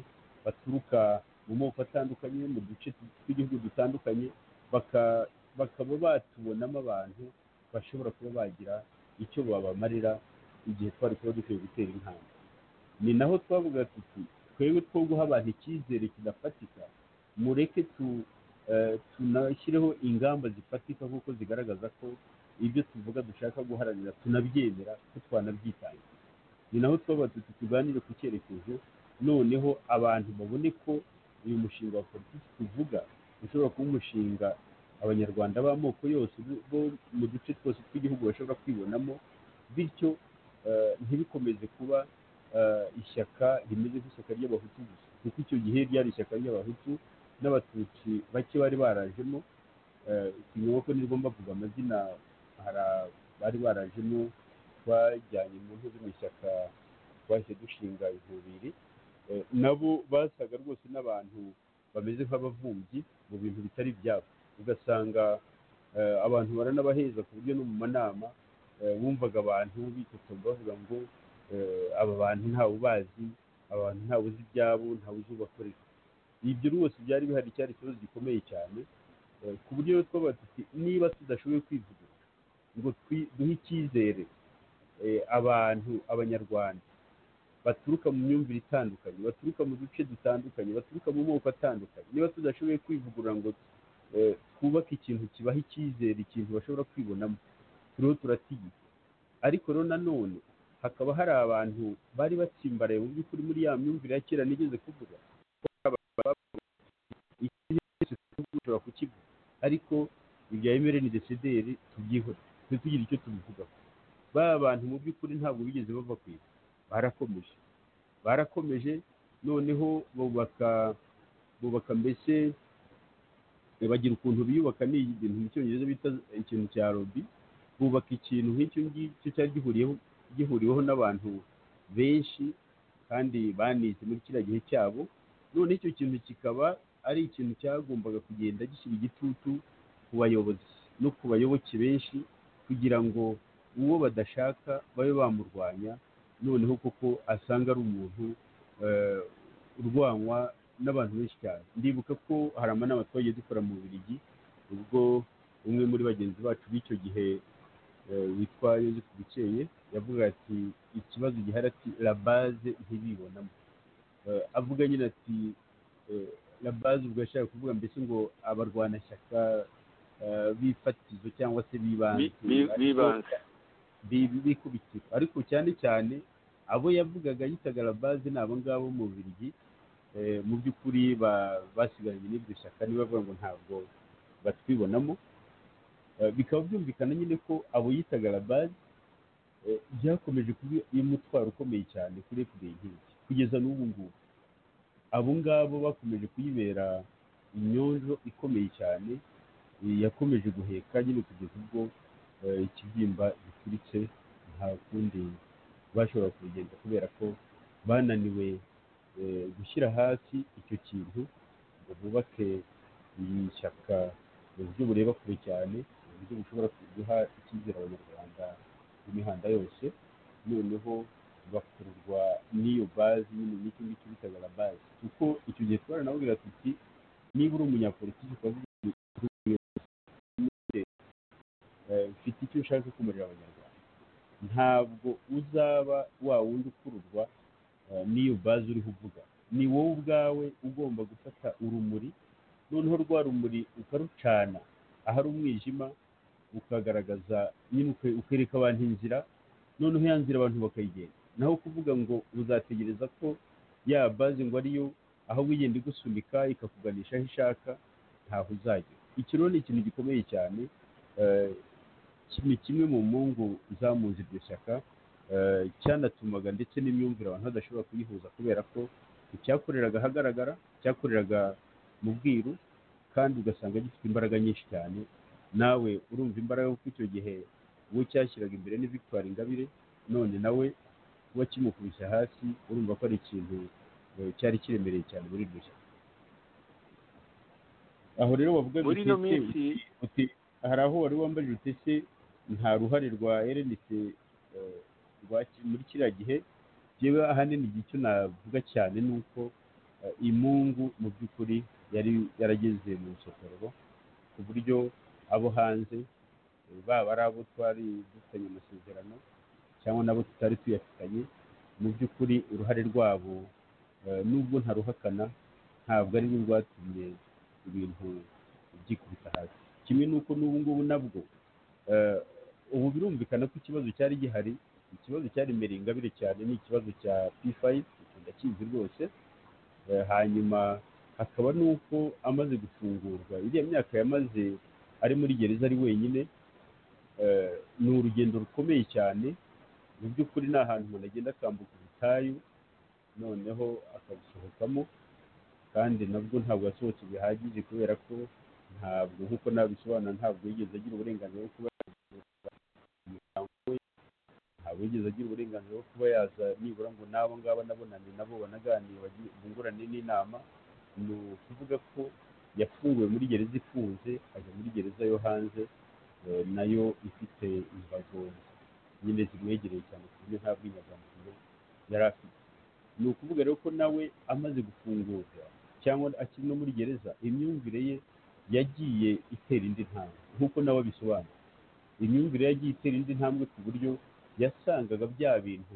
baturuka mu moko atandukanye mu duce tw'igihugu dutandukanye baka- bakaba batubonamo abantu bashobora kuba bagira icyo babamarira igihe twari kuba dukwiye gutera intambwe ni naho twavuga tuti twebwe two guha abantu icyizere kidafatika mureke tu eh, tunashyireho ingamba zifatika kuko zigaragaza ko ibyo tuvuga dushaka guharanira tunabyemera ko twanabyitangira ni naho twaba tuti tuganire ku cyerekezo noneho abantu babone ko uyu mushinga wa politiki tuvuga ushobora kuba umushinga abanyarwanda b'amoko yose bo- bo mu duce twose tw'igihugu bashobora kwibonamo bityo eh, ntibikomeze kuba eh, ishyaka rimeze nk'ishyaka ry'abahutu gusa kuko icyo gihe ryari ishyaka ry'abahutu n'abatutsi bake bari barajemo ikinyobwa nirwo mbavuga amazina hari a- bari barajemo twajyanye mu ntuzi mu ishyaka twahise dushinga inzubiri Eh, nabo basaga rwose n'abantu bameze nk'abavumbyi mu bintu bitari ibyabo ugasanga eh, abantu baranabaheza ku buryo no mu manama eh, wumvaga abantu bitotomba bavuga ngo eh, aba bantu ntawe ubazi aba bantu ntawe uzi ibyabo ntawe uzi ubakorera ibyo rwose byari bihari cyari ikibazo gikomeye cyane Eh, ku buryo rero twabaga tuti niba tudashoboye kwivugurura ngo twi- duhe icyizere eh, abantu abanyarwanda baturuka mu myumvire itandukanye baturuka mu duce dutandukanye baturuka mu moko atandukanye niba tudashoboye kwivugurura ngo eh, twubake ikintu kibaha icyizere ikintu bashobora kwibonamo turiho turatinya ariko rero nanone hakaba hari abantu bari batsimbaraye mu by'ukuri muri ya myumvire ya kera nigeze kuvuga ko hari abantu bavuga bati, "Iki cyose dushobora kukivuga ariko ibya emereni desederi tubyihore tujye tugira icyo tubivugaho ba bantu mu by'ukuri ntabwo bigeze bava ku isi barakomeje barakomeje noneho bubaka bubaka mbese eh, bagira ukuntu biyubaka ni ibintu mu cyongereza bita ikintu cya lobby bubaka ikintu nk'icyo ngicyo cyari gihuriyeho gihuriweho n'abantu benshi kandi banize muri kiriya gihe cyabo none icyo kintu kikaba ari ikintu cyagombaga kugenda gishyira igitutu ku bayobozi no ku bayoboke benshi kugira ngo uwo badashaka babe bamurwanya noneho kuko asanga ari umuntu eh, urwanywa n'abantu benshi cyane ndibuka ko hari amanama twagiye dukora mu Bubiligi ubwo umwe muri bagenzi bacu b'icyo gihe eh, witwa Yoseph Bukeye yavuga ati ikibazo gihari ati la base ntibibonamo Eh, avuga nyine ati eh, la base ubwo yashaka kuvuga mbese ngo abarwanashyaka eh, b'ifatizo cyangwa se bibanze Bi- bi- bibanze. bi- bikubitiro ariko cyane cyane abo yavugaga yitaga la base ni abo ngabo mu Bubiligi eh, mu by'ukuri ba- basigaranye n'iryo shyaka niba bavuga ngo ntabwo batwibonamo Eh, bikaba byumvikana nyine ko abo yitaga la base eh, byakomeje kuba umutwaro ukomeye cyane kuri fpr nk'iki kugeza n'ubu ngubu abo ngabo bakomeje kuyibera inyonjo ikomeye cyane eh, yakomeje guheka nyine kugeza ubwo eh, ikibyimba gituritse nta kundi bashobora kubigenza kubera ko bananiwe eh, gushyira hasi icyo kintu ngo bubake iri shyaka mu buryo bureba kure cyane mu buryo bushobora guha icyizere abanyarwanda b'imihanda yose noneho bakururwa n'iyo bazi nyine n'icyo ngicyo bitaga la bazi kuko icyo gihe twaranabwira tuti niba uri umunyapolitiki ukavuga ngo eh, mfite icyo nshaka kumurira abanyarwanda ntabwo uzaba wa wundi ukururwa eh, n'iyo bazi uriho uvuga ni wowe ubwawe ugomba gufata urumuri noneho rwa rumuri ukarucana ahari umwijima ukagaragaza nyine uke- ukereka abantu inzira noneho ya nzira abantu bakayigenda naho kuvuga ngo uzategereza ko ya bazi ngo ariyo aho wigenda igusunika ikakuganisha aho ishaka ntaho uzagera iki rero ni ikintu gikomeye cyane eh, ki- ni kimwe mu mpamvu zamuze iryo shyaka eh, cyanatumaga ndetse n'imyumvire abantu badashobora kuyihuza kubera ko icyakoreraga ahagaragara cyakoreraga mu bwiru kandi ugasanga gifite imbaraga nyinshi cyane nawe urumva imbaraga kuko icyo gihe uwo cyashyiraga imbere ni victoire ingabire none nawe kuba kimukubise hasi urumva ko ari ikintu eh, cyari kiremereye cyane muri iryo shyaka aho rero bavuga ngo muri ino ese- minsi uti hari aho wari wambajije uti ese nta ruhare rwa RNC eh, rwa muri kiriya gihe yewe ahanini igihe icyo navuga cyane ni uko eh, imungu mu by'ukuri yari yarageze mu rusokororo ku buryo abo hanze eh, baba ari abo twari dufitanye amasezerano cyangwa n'abo tutari tuyafitanye mu by'ukuri uruhare rwabo eh, nubwo ntaruhakana ntabwo ari rwo rwatumye ibintu byikubita hasi kimwe n'uko n'ubu ngubu nabwo eh, ubu birumvikana ko ikibazo cyari gihari ikibazo cyaremereye ingabire cyane ni ikibazo cya p5 ndakizi rwose Eh, hanyuma hakaba n'uko amaze gufungurwa iriya myaka yamaze ari muri gereza ari wenyine eh, ni urugendo rukomeye cyane mu by'ukuri ni ahantu umuntu agenda akambuka ubutayu noneho akabusohokamo kandi nabwo ntabwo yasohotse bihagije kubera ko ntabwo nk'uko nabisobanura ntabwo yigeze agira uburenganzira bwo kuba umuryango we ntabwo yigeze agira uburenganzira bwo kuba yaza nibura ngo n'abo ngabo nabonane nabo banaganire bagi- bungurane n'inama ni ukuvuga ko yafunguwe muri gereza ifunze ajya muri gereza yo hanze eh, nayo ifite imbago nyine zimwegereye cyane ku buryo nta bwinyagamubiri yari afite ni ukuvuga rero ko nawe amaze gufungurwa cyangwa akiri no muri gereza imyumvire ye yagiye itera indi ntambwe nk'uko nawe abisobanura imyumvire ye yagiye itera indi ntambwe ku buryo yasangaga bya bintu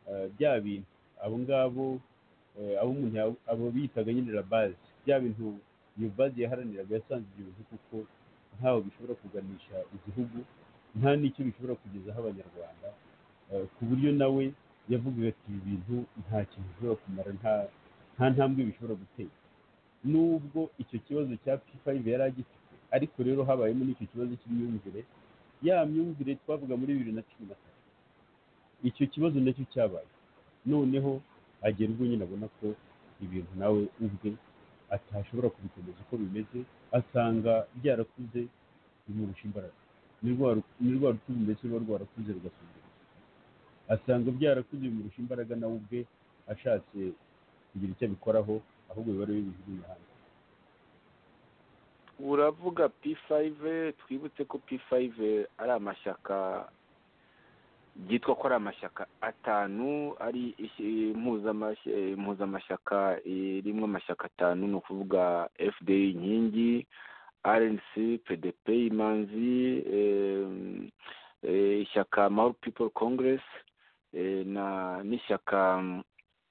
eh, bya bintu abo ngabo eh, abo umuntu ya- abo biyitaga nyine la base bya bintu iyo base yaharaniraga yasanze ibyo bintu kuko ntaho bishobora kuganisha igihugu nta n'icyo bishobora kugezaho abanyarwanda eh, ku buryo nawe yavugaga ati ibi bintu nta kintu bishobora kumara nta nta ntambwe bishobora gutera nubwo icyo kibazo cya P5 yari agifite ariko rero habayemo n'icyo kibazo cy'imyumvire ya myumvire twavuga muri bibiri na cumi na kane icyo kibazo nacyo cyabaye noneho agera ubwo nyine abona ko ibintu nawe ubwe atashobora kubikomeza uko bimeze asanga byarakuze bimurusha imbaraga ni rwa ru- ni rwa ruti mbese ruba rwarakuze rugasumbuka asanga byarakuze bimurusha imbaraga nawe ubwe ashatse kugira icyo abikoraho ahubwo biba ari we bijugunya hanze uravuga p5 twibutse ko p5 ari amashyaka byitwa ko ari amashyaka atanu ari ishi- impuzamash- eh, impuzamashyaka eh, rimwe amashyaka atanu ni ukuvuga fda inkingi rnc pdp imanzi em, eh, ishyaka mahoro people congress eh, na n'ishyaka mm,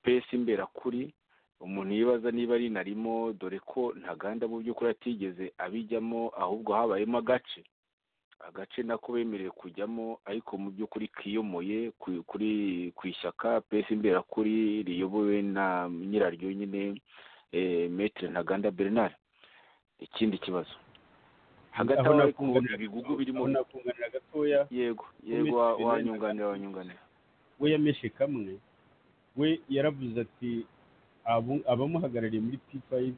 pesi imberakuri umuntu yibaza niba rinarimo dore ko ntaganda mu by'ukuri atigeze abijyamo ahubwo habayemo agace agace nako bemerewe kujyamo ariko mu by'ukuri kiyomoye ku- kuri ku ishyaka pesi imberakuri riyobowe na nyiraryo nyine eh, metere ntaganda bernard ikindi kibazo hagati aho Aho bari nakunganira- kumva ibigugu birimo aho nakunganira gatoya yego Minisitiri yego wa- Bernard wanyunganira wanyunganira we yameshe kamwe we yaravuze ati "Abo- abamuhagarariye muri p5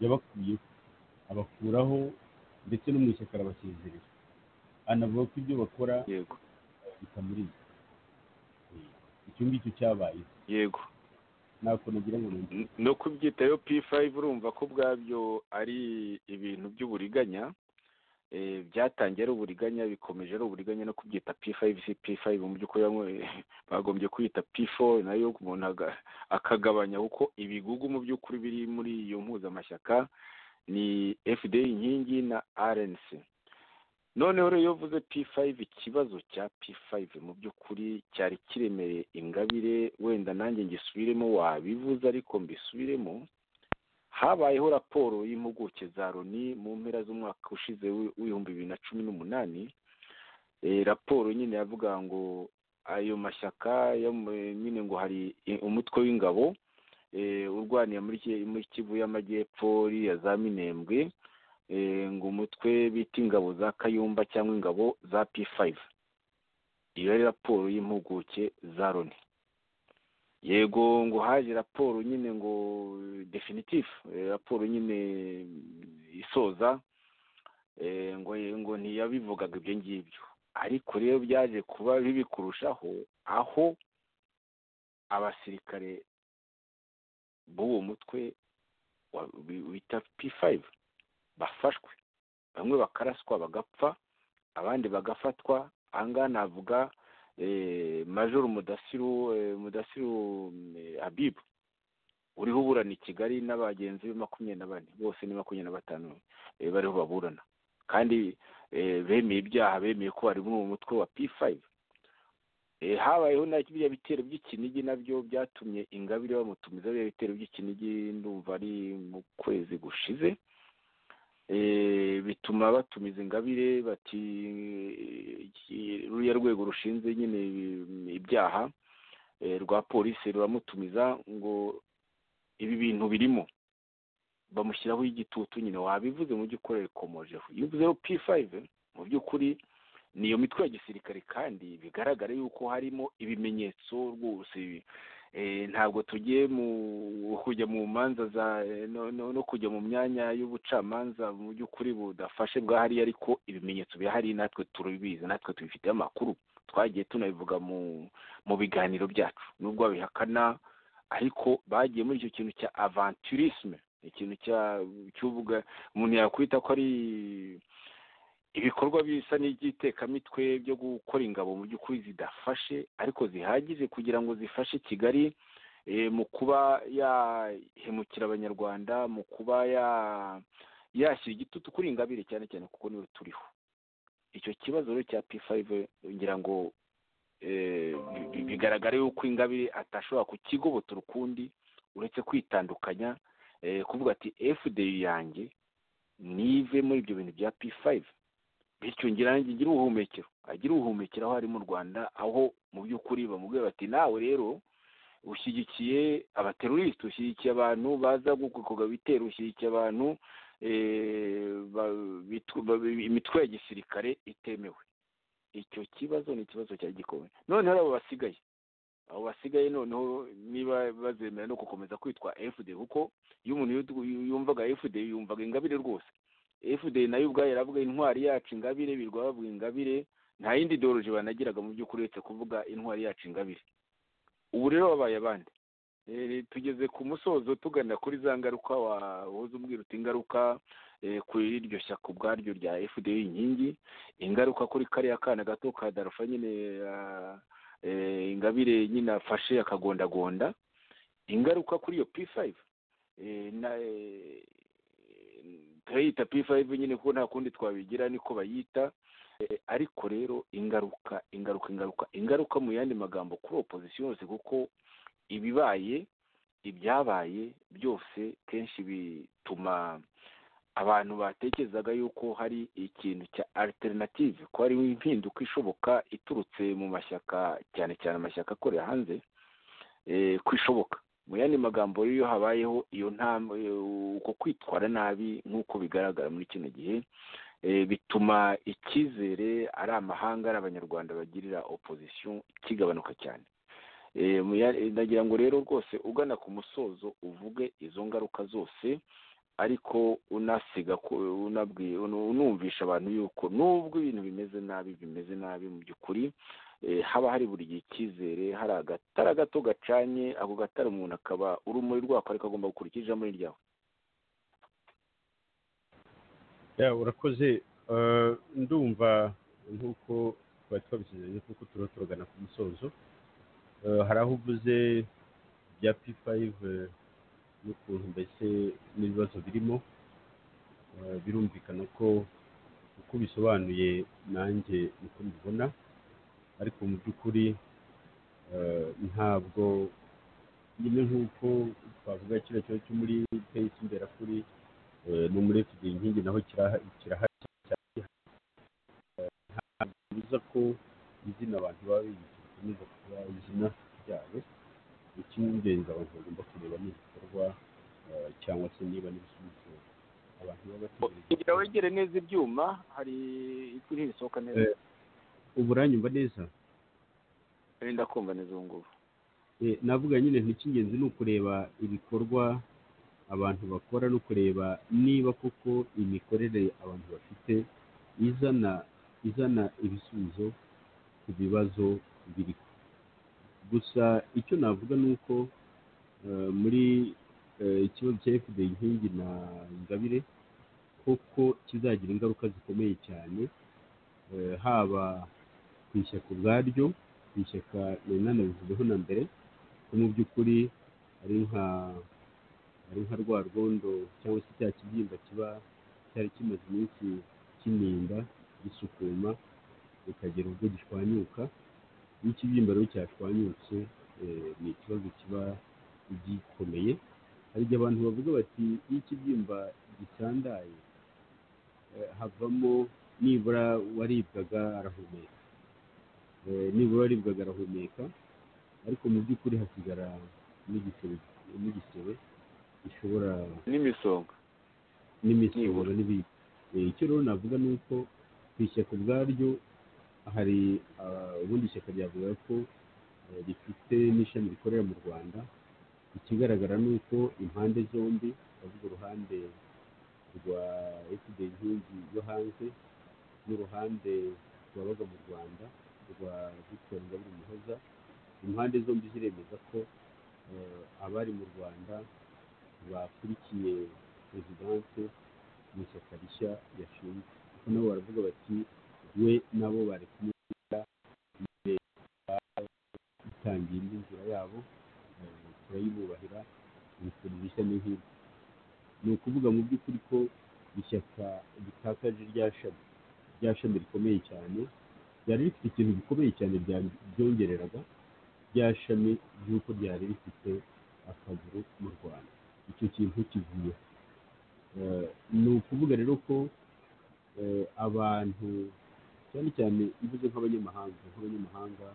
yabakuyeho abakuraho ndetse no mu ishyaka arabasezerera anavuga ko ibyo bakora yego bitamuriye icyo ngicyo cyabaye yego ntabwo nagira ngo ni N- no kubyitayo p5 urumva ko ubwabyo ari ibintu by'uburiganya eh, byatangiye ari uburiganya bikomeje ari uburiganya no kubyita p5 si p5 mu by'ukuri bamwe- bagombye kwita p4 nayo umuntu aga- akagabanya kuko ibigugu mu by'ukuri biri muri iyo mpuzamashyaka ni fd inkingi na rnc noneho rero iyo uvuze p5 ikibazo cya p5 mu by'ukuri cyari kiremereye ingabire wenda nanjye ngisubiremo wabivuze ariko mbisubiremo habayeho raporo y'impuguke za loni mu mpera z'umwaka ushize w'i- w'ibihumbi bibiri na cumi n'umunani Eh, raporo nyine yavuga ngo ayo mashyaka yo mu- nyine ngo hari eh, umutwe w'ingabo eh, urwanira muri Ki- muri kivu y'amajyepfo iriya za minembwe eh, ngo umutwe bita ingabo za kayumba cyangwa ingabo za p5 iyo yari raporo y'impuguke za loni yego ngo haje raporo nyine ngo definitif eh, raporo nyine mm, isoza eh, ngo ngo ntiyabivugaga ibyo ngibyo ariko rero byaje kuba bibi kurushaho aho abasirikare b'uwo mutwe wa- bi- bita p5 bafashwe bamwe bakaraswa bagapfa abandi bagafatwa ahangaha navuga eh, major mudasiru eh, mudasiru mm, eh, habib uriho uburana i kigali n'abagenzi be makumyabiri na bane bose ni makumyabiri na batanu eh, bariho baburana kandi eh, bemeye ibyaha bemeye ko bari muri uwo mutwe wa p5 Eh, habayeho na biriya bitero by'ikinigi nabyo byatumye ingabire bamutumiza biriya bitero by'ikinigi ndumva ari mu kwezi gushize Eh, bituma batumiza ingabire bati eh, iki- ruriya rwego rushinzwe nyine ibi- ibyaha eh, rwa polisi ruramutumiza ngo ibi bintu birimo bamushyiraho igitutu nyine wabivuze mu by'ukuri rikomojeho iyo uvuze p5 mu by'ukuri niyo mitwe ya gisirikare kandi bigaragara yuko harimo ibimenyetso rwose eh, ntabwo tugiye mu kujya mu manza za eh, no, no, no kujya mu myanya y'ubucamanza mu by'ukuri budafashe bwahari ariko ibimenyetso bihari natwe turabizi natwe tubifitiye amakuru twagiye tunabivuga mu mu biganiro byacu nubwo babihakana ariko bagiye muri icyo kintu cya avanturisme ikintu cya cy'uvuga umuntu yakwita ko ari ibikorwa bisa n'iby'itekamitwe byo gukora ingabo mu by'ukuri zidafashe ariko zihagije kugira ngo zifashe kigali eh, mu kuba yahemukira abanyarwanda mu kuba ya- yashyira igitutu kuri ingabire cyane cyane kuko niwe turiho icyo kibazo rero cya p5 ngira ngo eh, bi- bi- bigaragara yuko ingabire atashobora kukigobotora ukundi uretse kwitandukanya eh, kuvuga ati fdi yanjye nive muri ibyo bintu bya p5 bityo ngira ngo agire ubuhumekero agire ubuhumekero aho ari mu rwanda aho mu by'ukuri bamubwira bati nawe rero ushyigikiye abaterorisite ushyigikiye abantu baza gukorwa ibitero ushyigikiye abantu eh, ba- bitu- ba- imitwe ya gisirikare itemewe icyo kibazo ni ikibazo cya gikomeye noneho abo basigaye abo basigaye noneho niba bazemera no gukomeza kwitwa fd kuko iyo umuntu yu- yu- yumvaga fd yumvaga ingabire rwose fd nayo ubwayo yaravuga intwari yacu ingabire birwa bavuga ingabire nta yindi ideoloji banagiraga mu by'ukuri uretse kuvuga intwari yacu ingabire ubu rero babaye abandi Eh, tugeze ku musozo tugana kuri za ngaruka wahoze umbwira uti ingaruka eh, kuri iryo shyaka ubwaryo rya fda inkingi ingaruka kuri kariya kana gato ka darufa nyine ah, eh, ingabire nyine afashe akagondagonda ingaruka kuri iyo p5 eh, na eh, turayita p5 nyine kuko nta kundi twabigira niko bayita Eh, ariko rero ingaruka ingaruka ingaruka ingaruka mu yandi magambo kuri opposition yose kuko ibibaye ibyabaye byose kenshi bituma abantu batekerezaga yuko hari ikintu cya alternative ko hariho impinduka ishoboka iturutse mu mashyaka cyane cyane amashyaka akorera hanze eh, ko ishoboka mu yandi magambo rero iyo habayeho iyo ntambwe uko kwitwara nabi nk'uko bigaragara muri kino gihe eh, bituma icyizere ari amahanga ari abanyarwanda bagirira opposition kigabanuka cyane Eh, mu ya- eh, ndagira ngo rero rwose ugana ku musozo uvuge izo ngaruka zose ariko unasiga ku- unabwi- unu- unumvisha abantu yuko nubwo ibintu bimeze nabi bimeze nabi mu by'ukuri eh, haba hari buri gihe icyizere hari agatara gato gacanye ako gatara umuntu akaba urumuri rwako ariko agomba gukurikira ijambo ryawe Ya, urakoze Eh, ndumva nk'uko twari twabisezeranye kuko turiho turagana ku musozo Eh, hari aho uvuze bya p5 eh, n'ukuntu mbese n'ibibazo birimo Eh, birumvikana ko uko bisobanuye nanjye niko mbibona ariko mu by'ukuri eh, ntabwo nyine nk'uko twavuga kiriya kibazo cyo muri peyisi imberakuri Eh, no muri fda inkingi naho kiraha- kirahari cyane. Eh, ntabwo bibuza ko izina abantu baba biyita rikomeza kuba izina ryabo icy'ingenzi abantu bagomba kureba ni ibikorwa eh, cyangwa se niba n'ibisubizo abantu baba bategereje kugira wegere neza ibyuma hari ijwi ntirisohoka neza Eh. ubu uranyumva neza wenda kumva neza ubu ngubu Eh, navuga nyine nti icy'ingenzi ni ukureba ibikorwa abantu bakora no kureba niba koko imikorere abantu bafite izana izana ibisubizo ku bibazo biriho gusa icyo navuga ni uko eh, muri eh, ikibazo cya fda inkingi na ingabire koko kizagira ingaruka zikomeye cyane eh, haba ku ishyaka ubwaryo ku ishyaka nari nanabivuzeho na mbere ko mu by'ukuri ari nka ari nka rwa rwondo cyangwa se cya kibyimba kiba cyari kimaze iminsi kininda gisukuma bikagera ubwo gishwanyuka iyo ikibyimba rero cyashwanyutse eh, ni ikibazo kiba gikomeye hari igihe abantu bavuga bati iyo ikibyimba gisandaye eh, havamo nibura waribwaga arahumeka Eh, nibura waribwaga arahumeka ariko mu by'ukuri hasigara n'igisebe n'igisebe gishobora n'imisonga n'imisoro Nibura. n'ibindi Eh, icyo rero navuga ni uko ku ishyaka ubwaryo hari ah, ubundi ishyaka ryavuga ko eh, rifite n'ishami rikorera mu rwanda ikigaragara ni uko impande zombi bavuga uruhande rwa fda inkingi yo hanze n'uruhande rwabaga mu rwanda rwa victor ngabire umuhoza impande zombi ziremeza ko eh, abari mu rwanda bakurikiye perezidanse mu ishyaka rishya yashinze kuko nabo baravuga bati we nabo bari kumwita itangiye indi nzira yabo eh, turayibubahira ibitaro bishya ni nk'ibi ni ukuvuga mu by'ukuri ko ishyaka ritakaje rya shami rya shami rikomeye cyane ryari rifite ikintu gikomeye cyane rya- ryongereraga rya shami ry'uko ryari rifite akaguru mu rwanda icyo kintu kivuye Eh, ni ukuvuga rero ko eh, abantu cyane cyane mvuze nk'abanyamahanga nk'abanyamahanga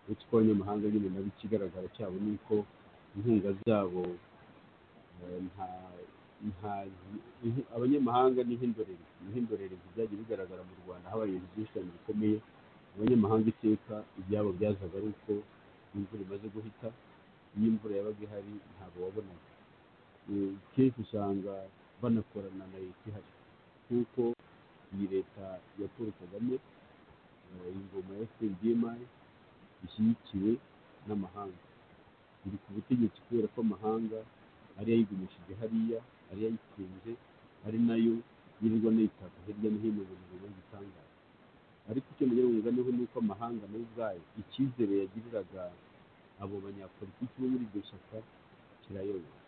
uretse ko abanyamahanga nyine nabo ikigaragara cyabo ni uko inkunga zabo eh, nta nta inhu- abanyamahanga ni nk'indorerezi ni nk'indorerezi byagiye bigaragara mu rwanda habaye ibintu byinshi cyane bikomeye abanyamahanga iteka ibyabo byazaga ari uko imvura imaze guhita iyo imvura yabaga ihari ntabwo wabonaga Eh, kenshi usanga banakorana na leta ihari kuko iyi leta ya paul kagame eh, ingoma ya fpr ishyigikiwe n'amahanga biri ku butegetsi kubera ko amahanga ari yayigumishije hariya ari yayitunze ari nayo yirirwa anayitaka hirya no hino mu bihugu bitangaje ariko icyo ngira ngo nganiho ni uko amahanga nayo ubwayo icyizere yagiriraga abo banyapolitiki bo muri iryo shyaka kirayobotse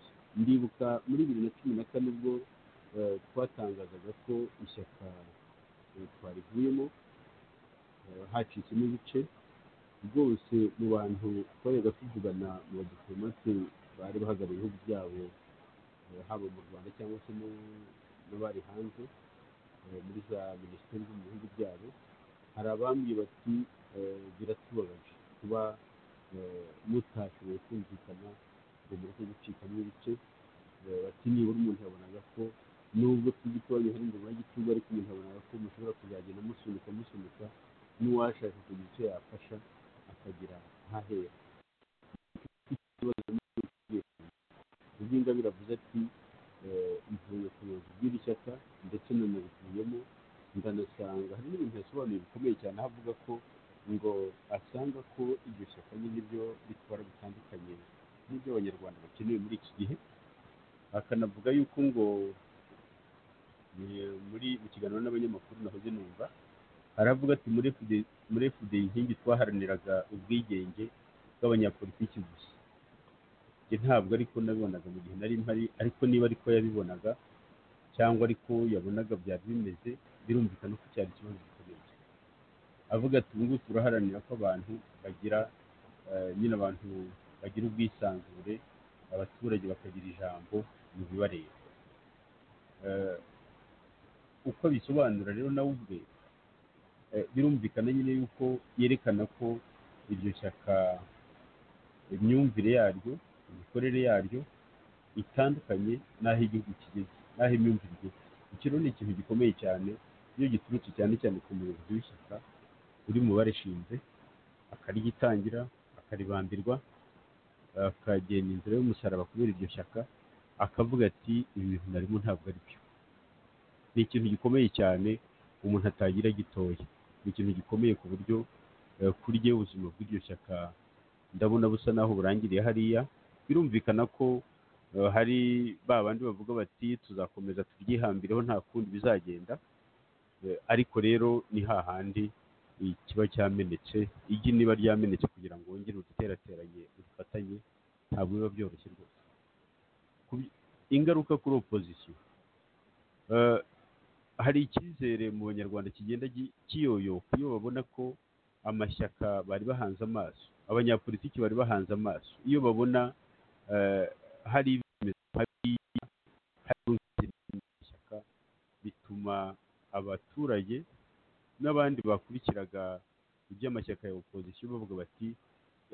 ndibuka muri bibiri na cumi na kane ubwo eh, twatangazaga ko ishyaka eh, twarivuyemo eh, hacitsemo ibice rwose mu bantu twayaga tuvugana mu badipolomate bari bahagarariye ibihugu byabo eh, haba mu rwanda cyangwa se no- n'abari hanze eh, muri za minisiteri zo mu bihugu byabo hari abambwiye bati eh, biratubabaje kuba eh, mutashoboye kumvikana ngo mureke gucikamo ibice Eh, bati nibura umuntu yabonaga ko nubwo tujya tubaye hari ingoma y'igitugu ariko umuntu yabonaga ko mushobora kuzagenda musunika musunika n'uwashaka kugira icyo yafasha akagira ahahera ubwo ingabire avuze ati eh, mvuye ku buyobozi bw'iri shyaka ndetse nanabivuyemo ndanasanga hari n'ibintu yasobanuye bikomeye cyane aho avuga ko ngo asanga ko iryo shyaka nyine ryo ritwara bitandukanye n'ibyo abanyarwanda bakeneye muri iki gihe akanavuga yuko ngo eh, muri mu kiganiro n'abanyamakuru nahoze numva aravuga ati muri FD- muri FDI inkingi twaharaniraga ubwigenge bw'abanyapolitiki gusa njye ntabwo ariko nabibonaga mu gihe nari mpari ariko niba ariko yabibonaga cyangwa ariko yabonaga byari bimeze birumvikana ko cyari ikibazo gikomeye avuga ati ubu ngubu turaharanira ko abantu bagira eh, nyine abantu bagira ubwisanzure abaturage bakagira ijambo mu bibareba Eh, uko abisobanura rero nawe ubwe eh, birumvikana nyine yuko yerekana ko iryo shyaka imyumvire yaryo imikorere yaryo itandukanye n'aho igihugu kigeze n'aho imyumvire igeze iki rero ni ikintu gikomeye cyane iyo giturutse cyane cyane ku muyobozi w'ishyaka uri mu barishinze akarigitangira akaribambirwa akagenda inzira y'umusaraba kubera iryo shyaka akavuga ati ibi bintu narimo ntabwo ari byo ni ikintu gikomeye cyane umuntu atagira gitoya ni ikintu gikomeye ku buryo eh, kuri jyewe ubuzima bw'iryo shyaka ndabona busa naho burangiriye hariya birumvikana ko eh, hari ba bandi bavuga bati tuzakomeza turyihambireho nta kundi bizagenda Eh, ariko rero ni hahandi eh, kiba cyamenetse igi niba ryamenetse kugira ngo wongere uduterateranye udufatanye ntabwo biba byoroshye rwose Ku bi- ingaruka kuri opozisiyo Eh, hari icyizere mu banyarwanda kigenda gi- kiyoyoka iyo babona ko amashyaka bari bahanze amaso abanyapolitiki bari bahanze amaso iyo babona eh, hari ibimenyetso hariya, hari amashyaka bituma abaturage n'abandi bakurikiraga iby'amashyaka ya opozisiyo bavuga bati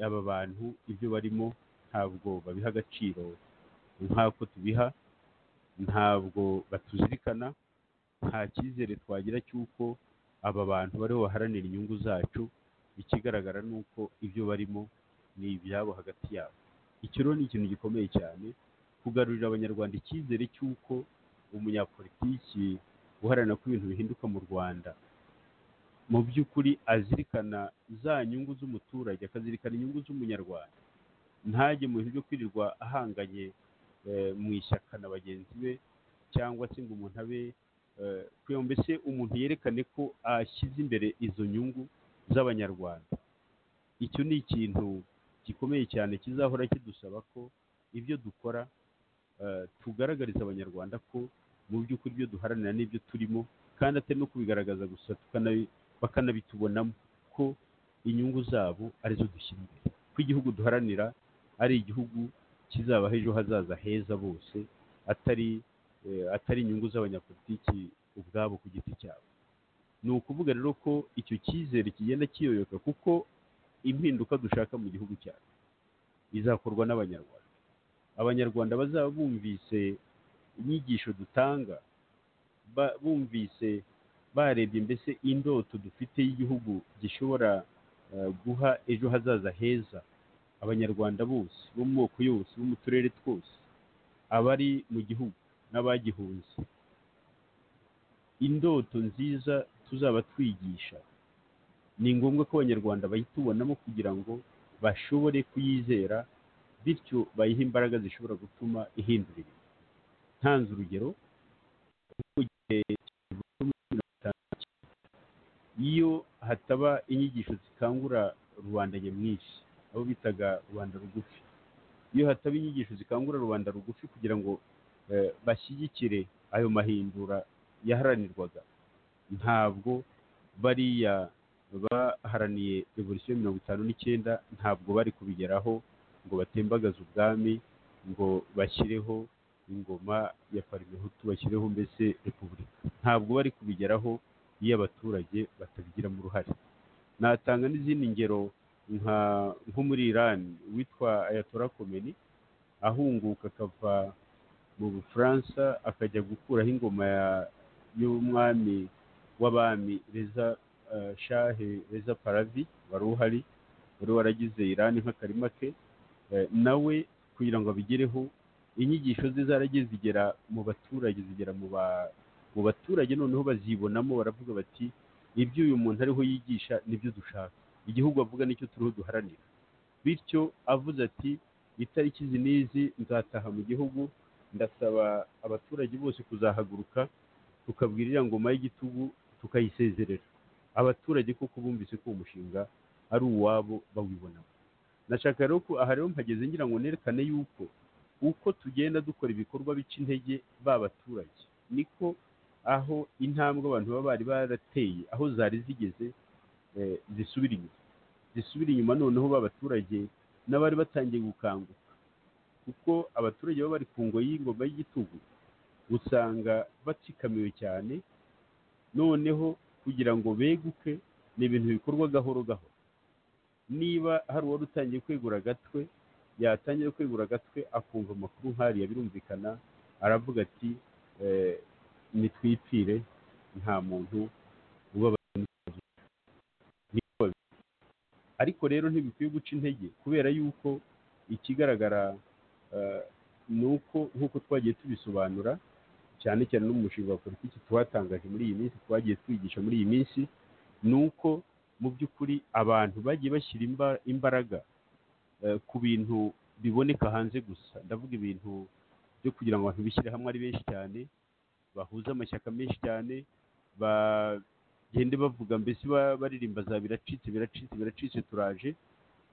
aba bantu ibyo barimo ntabwo babiha agaciro nk'ako tubiha ntabwo batuzirikana nta cyizere twagira cy'uko aba bantu bariho baharanira inyungu zacu ikigaragara ni uko ibyo barimo ni ibyabo hagati yabo iki rero ni ikintu gikomeye cyane kugarurira abanyarwanda icyizere cy'uko umunyapolitiki uharanira ko ibintu bihinduka mu rwanda mu by'ukuri azirikana za nyungu z'umuturage akazirikana inyungu z'umunyarwanda ntajye mu bintu byo kwirirwa ahanganye eh, mu ishyaka na bagenzi be cyangwa se ngo umuntu abe eh, kugira ngo mbese umuntu yerekane ko ashyize imbere izo nyungu z'abanyarwanda icyo ni ikintu gikomeye cyane kizahora kidusaba ko ibyo dukora eh, tugaragariza abanyarwanda ko mu by'ukuri ibyo duharanira n'ibyo turimo kandi atari no kubigaragaza gusa tukanabi- bakanabitubonamo ko inyungu zabo arizo dushyira imbere ko igihugu duharanira ari igihugu kizabaho ejo hazaza heza bose atari eh, atari inyungu z'abanyapolitiki ubwabo ku giti cyabo ni ukuvuga rero ko icyo cyizere kigenda kiyoyoka kuko impinduka dushaka mu gihugu cyacu izakorwa n'abanyarwanda abanyarwanda bazaba bumvise inyigisho dutanga ba- bumvise barebye mbese indoto dufite y'igihugu gishobora eh, guha ejo hazaza heza abanyarwanda bose bo mu moko yose bo mu turere twose abari mu gihugu n'abagihunze indoto nziza tuzaba twigisha ni ngombwa ko abanyarwanda bayitubonamo kugira ngo bashobore kuyizera bityo bayihe imbaraga zishobora gutuma ihindura ibintu ntanze urugero mu gihe kivugwa muri mirongo itanu na kimwe, iyo hataba inyigisho zikangura rubanda nyamwinshi abo bitaga rubanda rugufi iyo hataba inyigisho zikangura rubanda rugufi kugira ngo eh, bashyigikire ayo mahindura yaharanirwaga ntabwo bariya baharaniye revolisiyo mirongo itanu n'icyenda ntabwo bari kubigeraho ngo batembagaze ubwami ngo bashyireho ingoma ya parimehutu bashyireho mbese repubulika ntabwo bari kubigeraho iyo abaturage batabigiramo uruhare natanga n'izindi ngero nka nko muri iran witwa ayatollah komeni ahunguka akava mu bufaransa akajya gukuraho ingoma ya- y'umwami w'abami reza eh, shahe reza paravi wari uhari wari waragize irani nk'akarima ke Eh, nawe kugira ngo abigereho inyigisho ze zaragiye zigera mu baturage zigera mu ba- mu baturage noneho bazibonamo baravuga bati ibyo uyu muntu ariho yigisha nibyo dushaka igihugu avuga nicyo turiho duharanira bityo avuze ati itariki izi n'izi nzataha mu gihugu ndasaba abaturage bose kuzahaguruka tukabwira iriya ngoma y'igitugu tukayisezerera abaturage koko bumvise ko uwo mushinga ari uwabo bawibonamo nashaka rero ko aha rero mpageze ngira ngo nerekane yuko uko tugenda dukora ibikorwa bica intege b'abaturage niko aho intambwe abantu baba bari barateye aho zari zigeze eh, zisubira inyuma zisubira inyuma noneho b'abaturage n'abari batangiye gukanguka kuko abaturage baba bari ku ngoyi y'ingoma y'igitugu usanga batsikamiwe cyane noneho kugira ngo beguke ni ibintu bikorwa gahoro gahoro niba hari uwari utangiye kwegura agatwe yatangira kwegura agatwe akumva amakuru nk'ariya birumvikana aravuga ati eh, nitwipfire nta muntu ubabaza n'ukubabaza." Niko babivuga. ariko rero ntibikwiye guca intege kubera yuko ikigaragara eh, ni uko nk'uko twagiye tubisobanura cyane cyane no mu mushinga wa politiki tuhatangaje muri iyi minsi twagiye twigisha muri iyi minsi ni uko mu by'ukuri abantu bagiye bashyira imba- imbaraga eh, ku bintu biboneka hanze gusa ndavuga ibintu byo kugira ngo abantu bishyire hamwe ari benshi cyane bahuze amashyaka menshi cyane bagende bavuga mbese ba- baririmba za biracitse biracitse biracitse turaje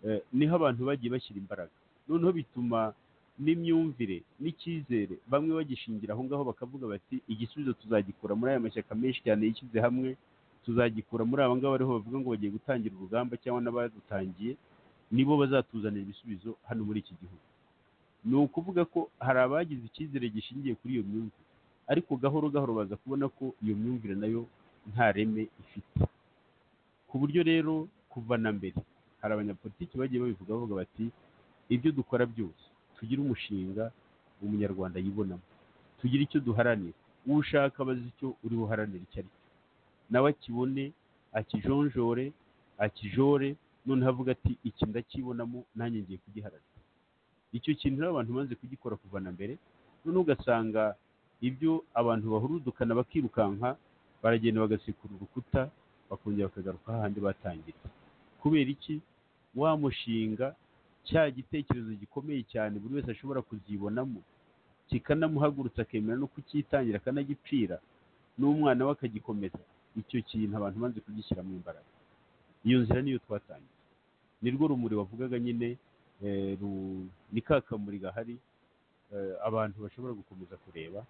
eh, niho abantu bagiye bashyira imbaraga noneho bituma n'imyumvire n'icyizere bamwe bagishingira aho ngaho bakavuga bati igisubizo tuzagikura muri aya mashyaka menshi cyane yishyize hamwe tuzagikura muri aba ngaba ariho bavuga ngo bagiye gutangira urugamba cyangwa n'abadutangiye nibo bazatuzanira ibisubizo hano muri iki gihugu ni ukuvuga ko hari abagize icyizere gishingiye kuri iyo myumvire ariko gahoro gahoro baza kubona ko iyo myumvire nayo nta reme ifite ku buryo rero kuva na mbere hari abanyapolitiki bagiye babivuga bavuga bati ibyo dukora byose tugire umushinga umunyarwanda yibonamo tugire icyo duharanira uwo ushaka abaze icyo uri buharanire icyo ari cyo nawe akibone akijonjore akijore noneho avuga ati iki ndakibonamo nanjye ngiye kugiharanira icyo kintu rero abantu bamaze kugikora kuva na mbere noneho ugasanga ibyo abantu bahurudukana bakirukanka baragenda bagasekura urukuta bakongera bakagaruka hahandi batangira kubera iki wa mushinga cya gitekerezo gikomeye cyane buri wese ashobora kuzibonamo kikanamuhagurutsa akemera no kucyitangira akanagipfira n'umwana we akagikomeza icyo kintu abantu banze kugishyiramo imbaraga iyo nzira niyo twatangiye nirwo rumuri wavugaga nyine eh, ru- ni ka kamuri gahari eh, abantu bashobora gukomeza kureba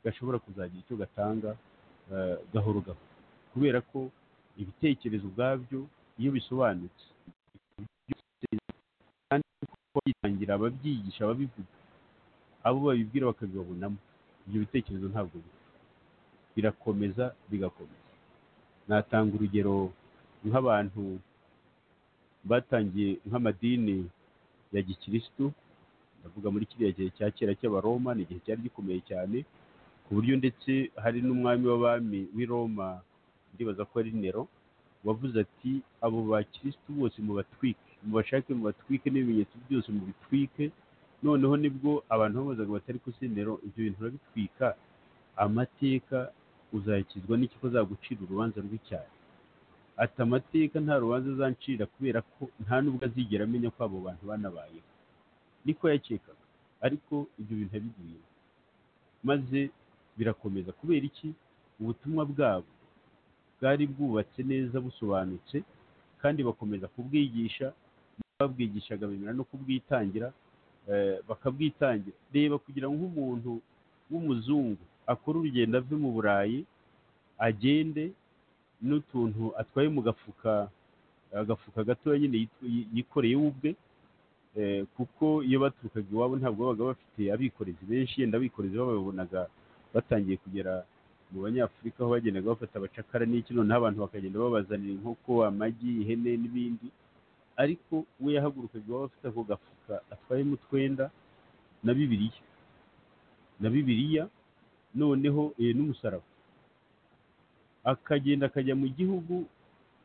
gashobora kuzagira icyo gatanga eh, gahoro gahoro kubera ko ibitekerezo ubwabyo iyo bisobanutse kwitangira ababyigisha ababivuga abo babibwira bakabibabonamo ibyo bitekerezo ntabwo bipfa birakomeza bigakomeza natanga urugero nk'abantu batangiye nk'amadini ya gikirisitu ndavuga muri kiriya gihe cya kera cy'abaroma ni igihe cyari gikomeye cyane ku buryo ndetse hari n'umwami w'abami w'i roma ndibaza ko ari nero wavuze ati abo bakirisitu bose mubatwike mubashake mubatwike n'ibimenyetso byose mubitwike noneho nibwo abantu babazaga batari kusenero ibyo bintu urabitwika amateka uzakizwa n'iki ko azagucira urubanza rw'icyaha ati amateka nta rubanza azancira kubera ko nta nubwo azigera amenya ko abo bantu banabayeho niko yakekaga ariko ibyo bintu yabiguyemo maze birakomeza kubera iki ubutumwa bwabo bwari bwubatse neza busobanutse kandi bakomeza kubwigisha babwigishaga bemera no kubwitangira eh, bakabwitangira reba kugira ngo nk'umuntu w'umuzungu akore urugendo ave mu burayi agende n'utuntu atwaye mu gafuka agafuka gatoya nyine yitw- yi- yikoreye we ubwe eh, kuko iyo baturukaga iwabo ntabwo babaga bafite abikorezi benshi yenda abikorezi bababonaga batangiye kugera mu banyafurika aho bagendaga bafata abacakara n'iki noneho abantu bakagenda babazanira inkoko amagi ihene n'ibindi ariko we yahagurukaga iwabo afite ako gafuka atwayemo utwenda na bibiliya na bibiliya noneho eh, n'umusaraba akagenda akajya mu gihugu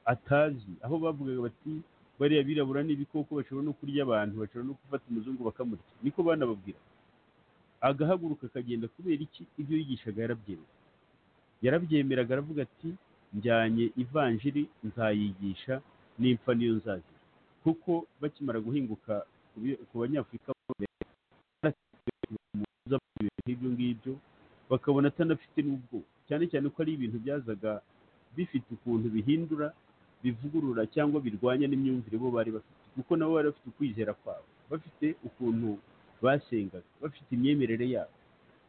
atazi aho bavugaga bati bariya birabura n'ibikoko bashobora no kurya abantu bashobora no gufata umuzungu bakamurya niko banababwira agahaguruka akagenda kubera iki ibyo yigishaga yarabyemera yarabyemeraga aravuga ati njyanye ivanjiri nzayigisha n'impfa niyo nzagira kuko bakimara guhinguka ku bi- ku banyafurika bo mbere, baratekereza ku bintu nk'ibyo ngibyo bakabona atanafite n'ubwo cyane cyane ko ari ibintu byazaga bifite ukuntu bihindura bivugurura cyangwa birwanya n'imyumvire bo bari bafite kuko nabo bari bafite ukwizera kwabo bafite ukuntu basengaga bafite imyemerere yabo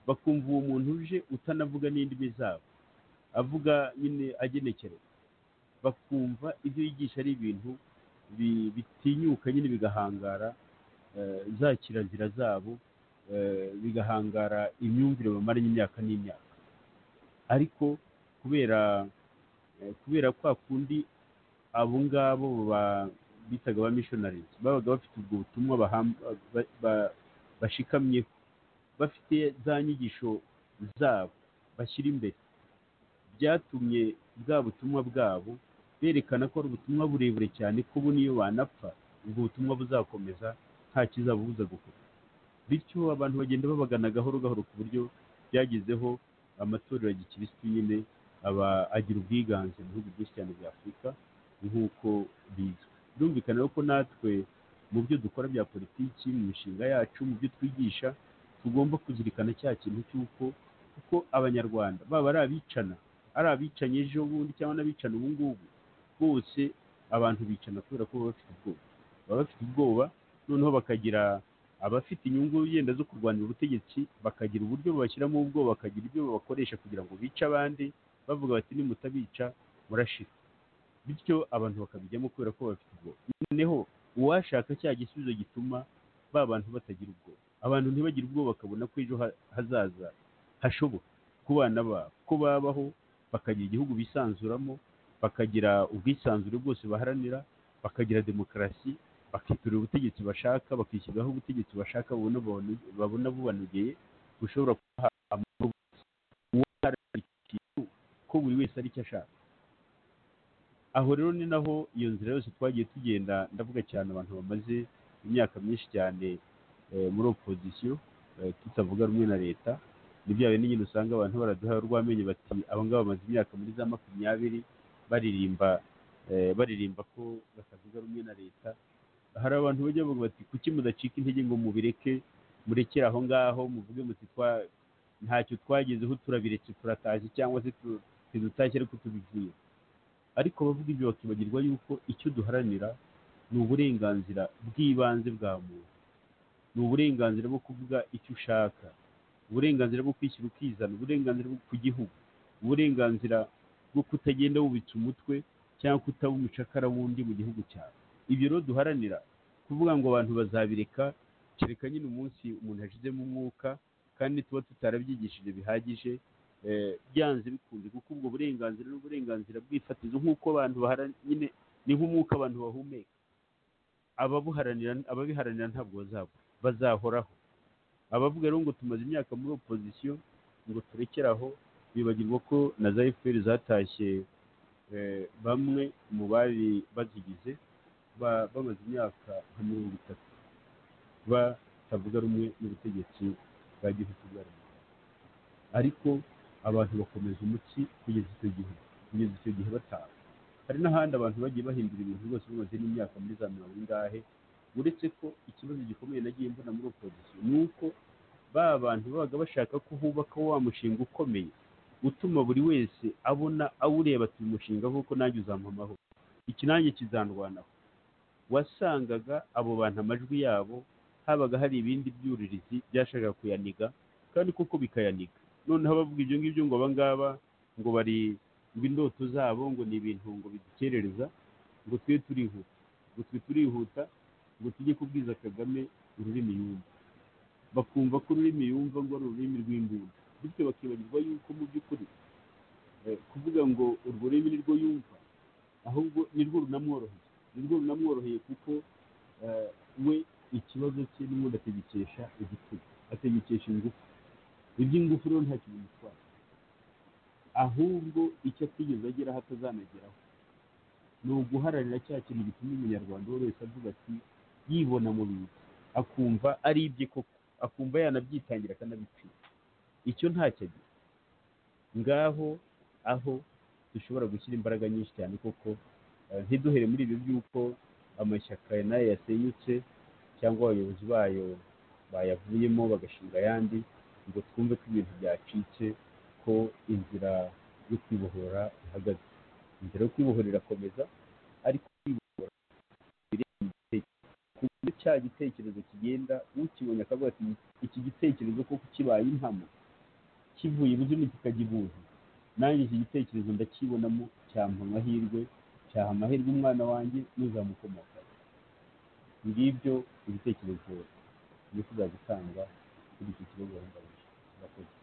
bakumva uwo muntu uje utanavuga n'indimi zabo avuga nyine agenekereza bakumva ibyo yigisha ari ibintu bi- bitinyuka nyine bigahangara eh, za kirazira zabo eh, bigahangara imyumvire bamaranye imyaka n'imyaka ariko kubera eh, kubera kwa kundi abo ngabo ba- bitaga ba missionaries babaga bafite ubwo butumwa baham- ba- ba- bashikamyeho bafite za nyigisho zabo bashyira imbere byatumye bwa butumwa bwabo berekana ko ari ubutumwa burebure cyane ko bu n'iyo banapfa ubwo butumwa buzakomeza nta kizabubuza gukora bityo abantu bagenda babagana gahoro gahoro ku buryo byagezeho amatorero ya gikirisitu nyine aba agira ubwiganze mu bihugu byinshi cyane bya afurika nk'uko bizwi birumvikana rero ko natwe mu byo dukora bya politiki mu mishinga yacu mu byo twigisha tugomba kuzirikana cya kintu cy'uko kuko abanyarwanda baba ari abicana ari abicanye ejo bundi cyangwa n'abicana ubu ngubu bose abantu bicana kubera ko baba bafite ubwoba baba bafite ubwoba noneho bakagira abafite inyungu yenda zo kurwanira ubutegetsi bakagira uburyo babashyiramo ubwoba bakagira ibyo babakoresha kugira ngo bice abandi bavuga bati nimutabica murashira bityo abantu bakabijyamo kubera ko bafite ubwoba noneho uwashaka cya gisubizo gituma ba bantu batagira ubwoba abantu ntibagire ubwoba bakabona ko ejo ha- hazaza hashoboka ku bana babo ko babaho bakagira igihugu bisanzuramo bakagira ubwisanzure bwose baharanira bakagira demokarasi bakitorera ubutegetsi bashaka bakishyiriraho ubutegetsi bashaka babona babone- babona bubanogeye bushobora kubaha amahoro bose uwo aharanira ikintu ko buri wese ari icyo ashaka aho rero ni naho iyo nzira yose twagiye tugenda ndavuga cyane abantu bamaze imyaka myinshi cyane eh, muri opozisiyo eh, tutavuga rumwe na leta ni bya bindi nyine usanga abantu baraduha urw'amenyo bati aba ngaba bamaze imyaka muri za makumyabiri baririmba eh, baririmba ko batavuga rumwe na leta hari abantu bajya bavuga bati kuki mudacika intege ngo mubireke murekere aho ngaho muvuge muti twa ntacyo twagezeho turabiretse turataje cyangwa se tu- ntidutashye ariko tubivuye ariko abavuga ibyo bakibagirwa yuko icyo duharanira ni uburenganzira bw'ibanze bwa muntu ni uburenganzira bwo kuvuga icyo ushaka uburenganzira bwo kwishyira ukizana uburenganzira bwo ku gihugu uburenganzira bwo kutagenda wubitse umutwe cyangwa kutaba umucakara wundi mu gihugu cyawe ibyo rero duharanira kuvuga ngo abantu bazabireka kereka nyine umunsi umuntu yashizemo umwuka kandi tuba tutarabyigishije bihagije eh, byanze bikunze kuko ubwo burenganzira ni uburenganzira bwifatizo nk'uko abantu baharanira nyine ni nk'umwuka abantu bahumeka ababuharanira ababiharanira ntabwo bazabura bazahoraho abavuga rero ngo tumaze imyaka muri opozisiyo ngo turekere aho bibagirwa ko na za fpr zatashye eh, bamwe mu bari bazigize ba- bamaze imyaka nka mirongo itatu batavuga rumwe n'ubutegetsi bwa gihugu bwa rubanda ariko abantu bakomeza umutsi kugeza icyo gihe kugeza icyo gihe bataha hari n'ahandi abantu bagiye bahindura ibintu rwose bamaze n'imyaka muri za mirongo ingahe uretse ko ikibazo gikomeye nagiye mbona muri opozisiyo ni uko ba bantu babaga bashaka ko hubakaho wa mushinga ukomeye utuma buri wese abona awureba ati uyu mushinga kuko nanjye uzampamaho iki nanjye kizandwanaho wasangaga abo bantu amajwi yabo habaga hari ibindi byuririzi byashakaga kuyaniga kandi koko bikayaniga noneho abavuga ibyo ngibyo ngo abangaba ngo bari ngo indoto zabo ngo ni ibintu ngo bidukerereza ngo twe turihuta ngo twe turihuta ngo tujye kubwiza kagame ururimi yumva bakumva ko ururimi yumva ngo ari ururimi rw'imbunda bityo bakibagirwa yuko mu by'ukuri eh, kuvuga ngo urwo rurimi nirwo yumva ahubwo nirwo runamworoheye nirwo runamworoheye kuko eh, we ikibazo cye n'ubundi ategekesha igitugu ategekesha ingufu iby'ingufu rero nta kintu bitwara ahubwo icyo atigeze ageraho atazanageraho ni uguharanira cya kintu gituma umunyarwanda uwo wese avuga ati yibona mu bintu akumva ari ibye koko akumva yanabyitangira akanabicika icyo ntacyo agira ngaho aho dushobora gushyira imbaraga nyinshi cyane koko eh, ntiduhere muri ibyo by'uko amashyaka nayo yasenyutse cyangwa abayobozi bayo bayavuyemo bagashinga ayandi ngo twumve ko ibintu byacitse ko inzira yo kwibohora ihagaze inzira yo kwibohora irakomeza ariko kwibohora bireba mu gitekerezo ku buryo cya gitekerezo kigenda ukibonye akavuga ati iki gitekerezo koko kibaye impamo kivuye ibuzimu kikajya ibuzi nanjye iki gitekerezo ndakibonamo cyampa amahirwe cyaha amahirwe umwana wanjye n'uzamukomokaho ngibyo ibitekerezo bifuza gutanga kuri iki kibazo bahungabije murakoze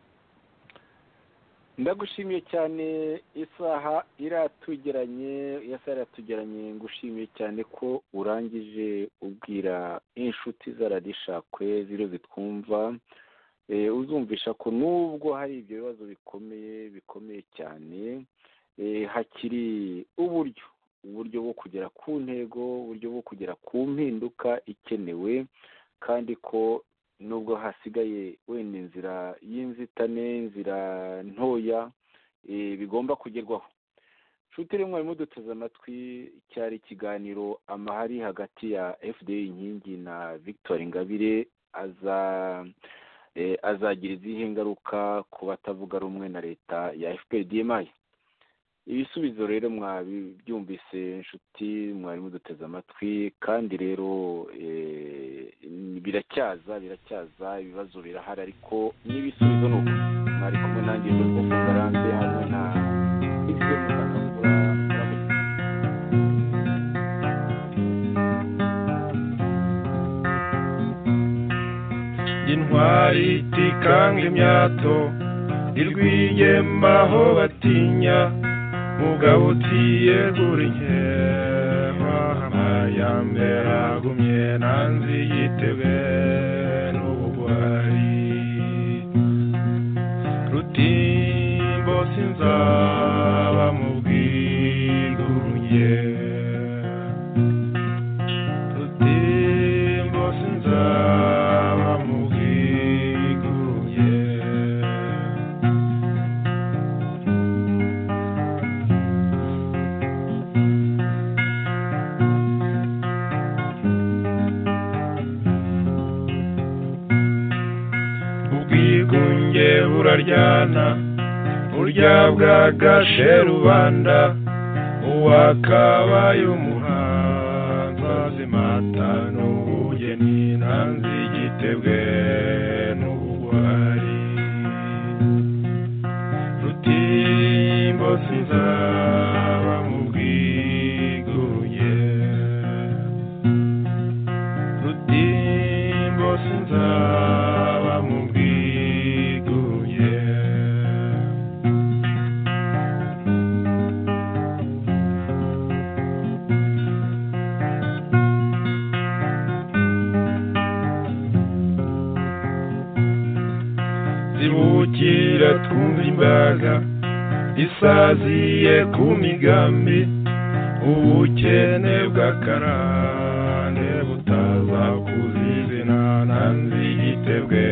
ndagushimiye cyane isaha iratugeranye iyo saha iratugeranye ngushimiye cyane ko urangije ubwira inshuti z'aradishakwe ziriyo zitwumva Eh, uzumvisha ko nubwo hari ibyo bibazo bikomeye bikomeye cyane eh, hakiri uburyo uburyo bwo kugera ku ntego uburyo bwo kugera ku mpinduka ikenewe kandi ko nubwo hasigaye wenda inzira y'inzitane inzira ntoya eh, bigomba kugerwaho nshuti rero mwari muduteze amatwi cyari ikiganiro amahari hagati ya fda inkingi na victor ingabire aza eh, azagira izihe ngaruka ku batavuga rumwe na leta ya fpdmi ibisubizo rero mwabyumvise inshuti mwari muduteze amatwi kandi rero eh, biracyaza biracyaza ibibazo birahari ariko n'ibisubizo ni uko mwari kumwe nanjye joseph garanze hamwe na ibyo muganga intwari itikanga imyato irwiyemba aho batinya mugabo utiyegura inkema amayambere agumye nanzi yitebwe n'ubugwari rutimbo sinzaba mu bwigunge rutimbo sinzaba mu bwigunge ubwigunge buraryana burya bwagashe rubanda uwakabaye umuhanzi azimata n'ubugeni nanzi igitebwe n'ubugwari rutimbo sinzaba mu bwigunge rutimbo sinzaba mu bwigunge zibukira twumva imbaga isaziye ku migambi ubukene bw'akarande butaza kuzizina nanzi igitebwe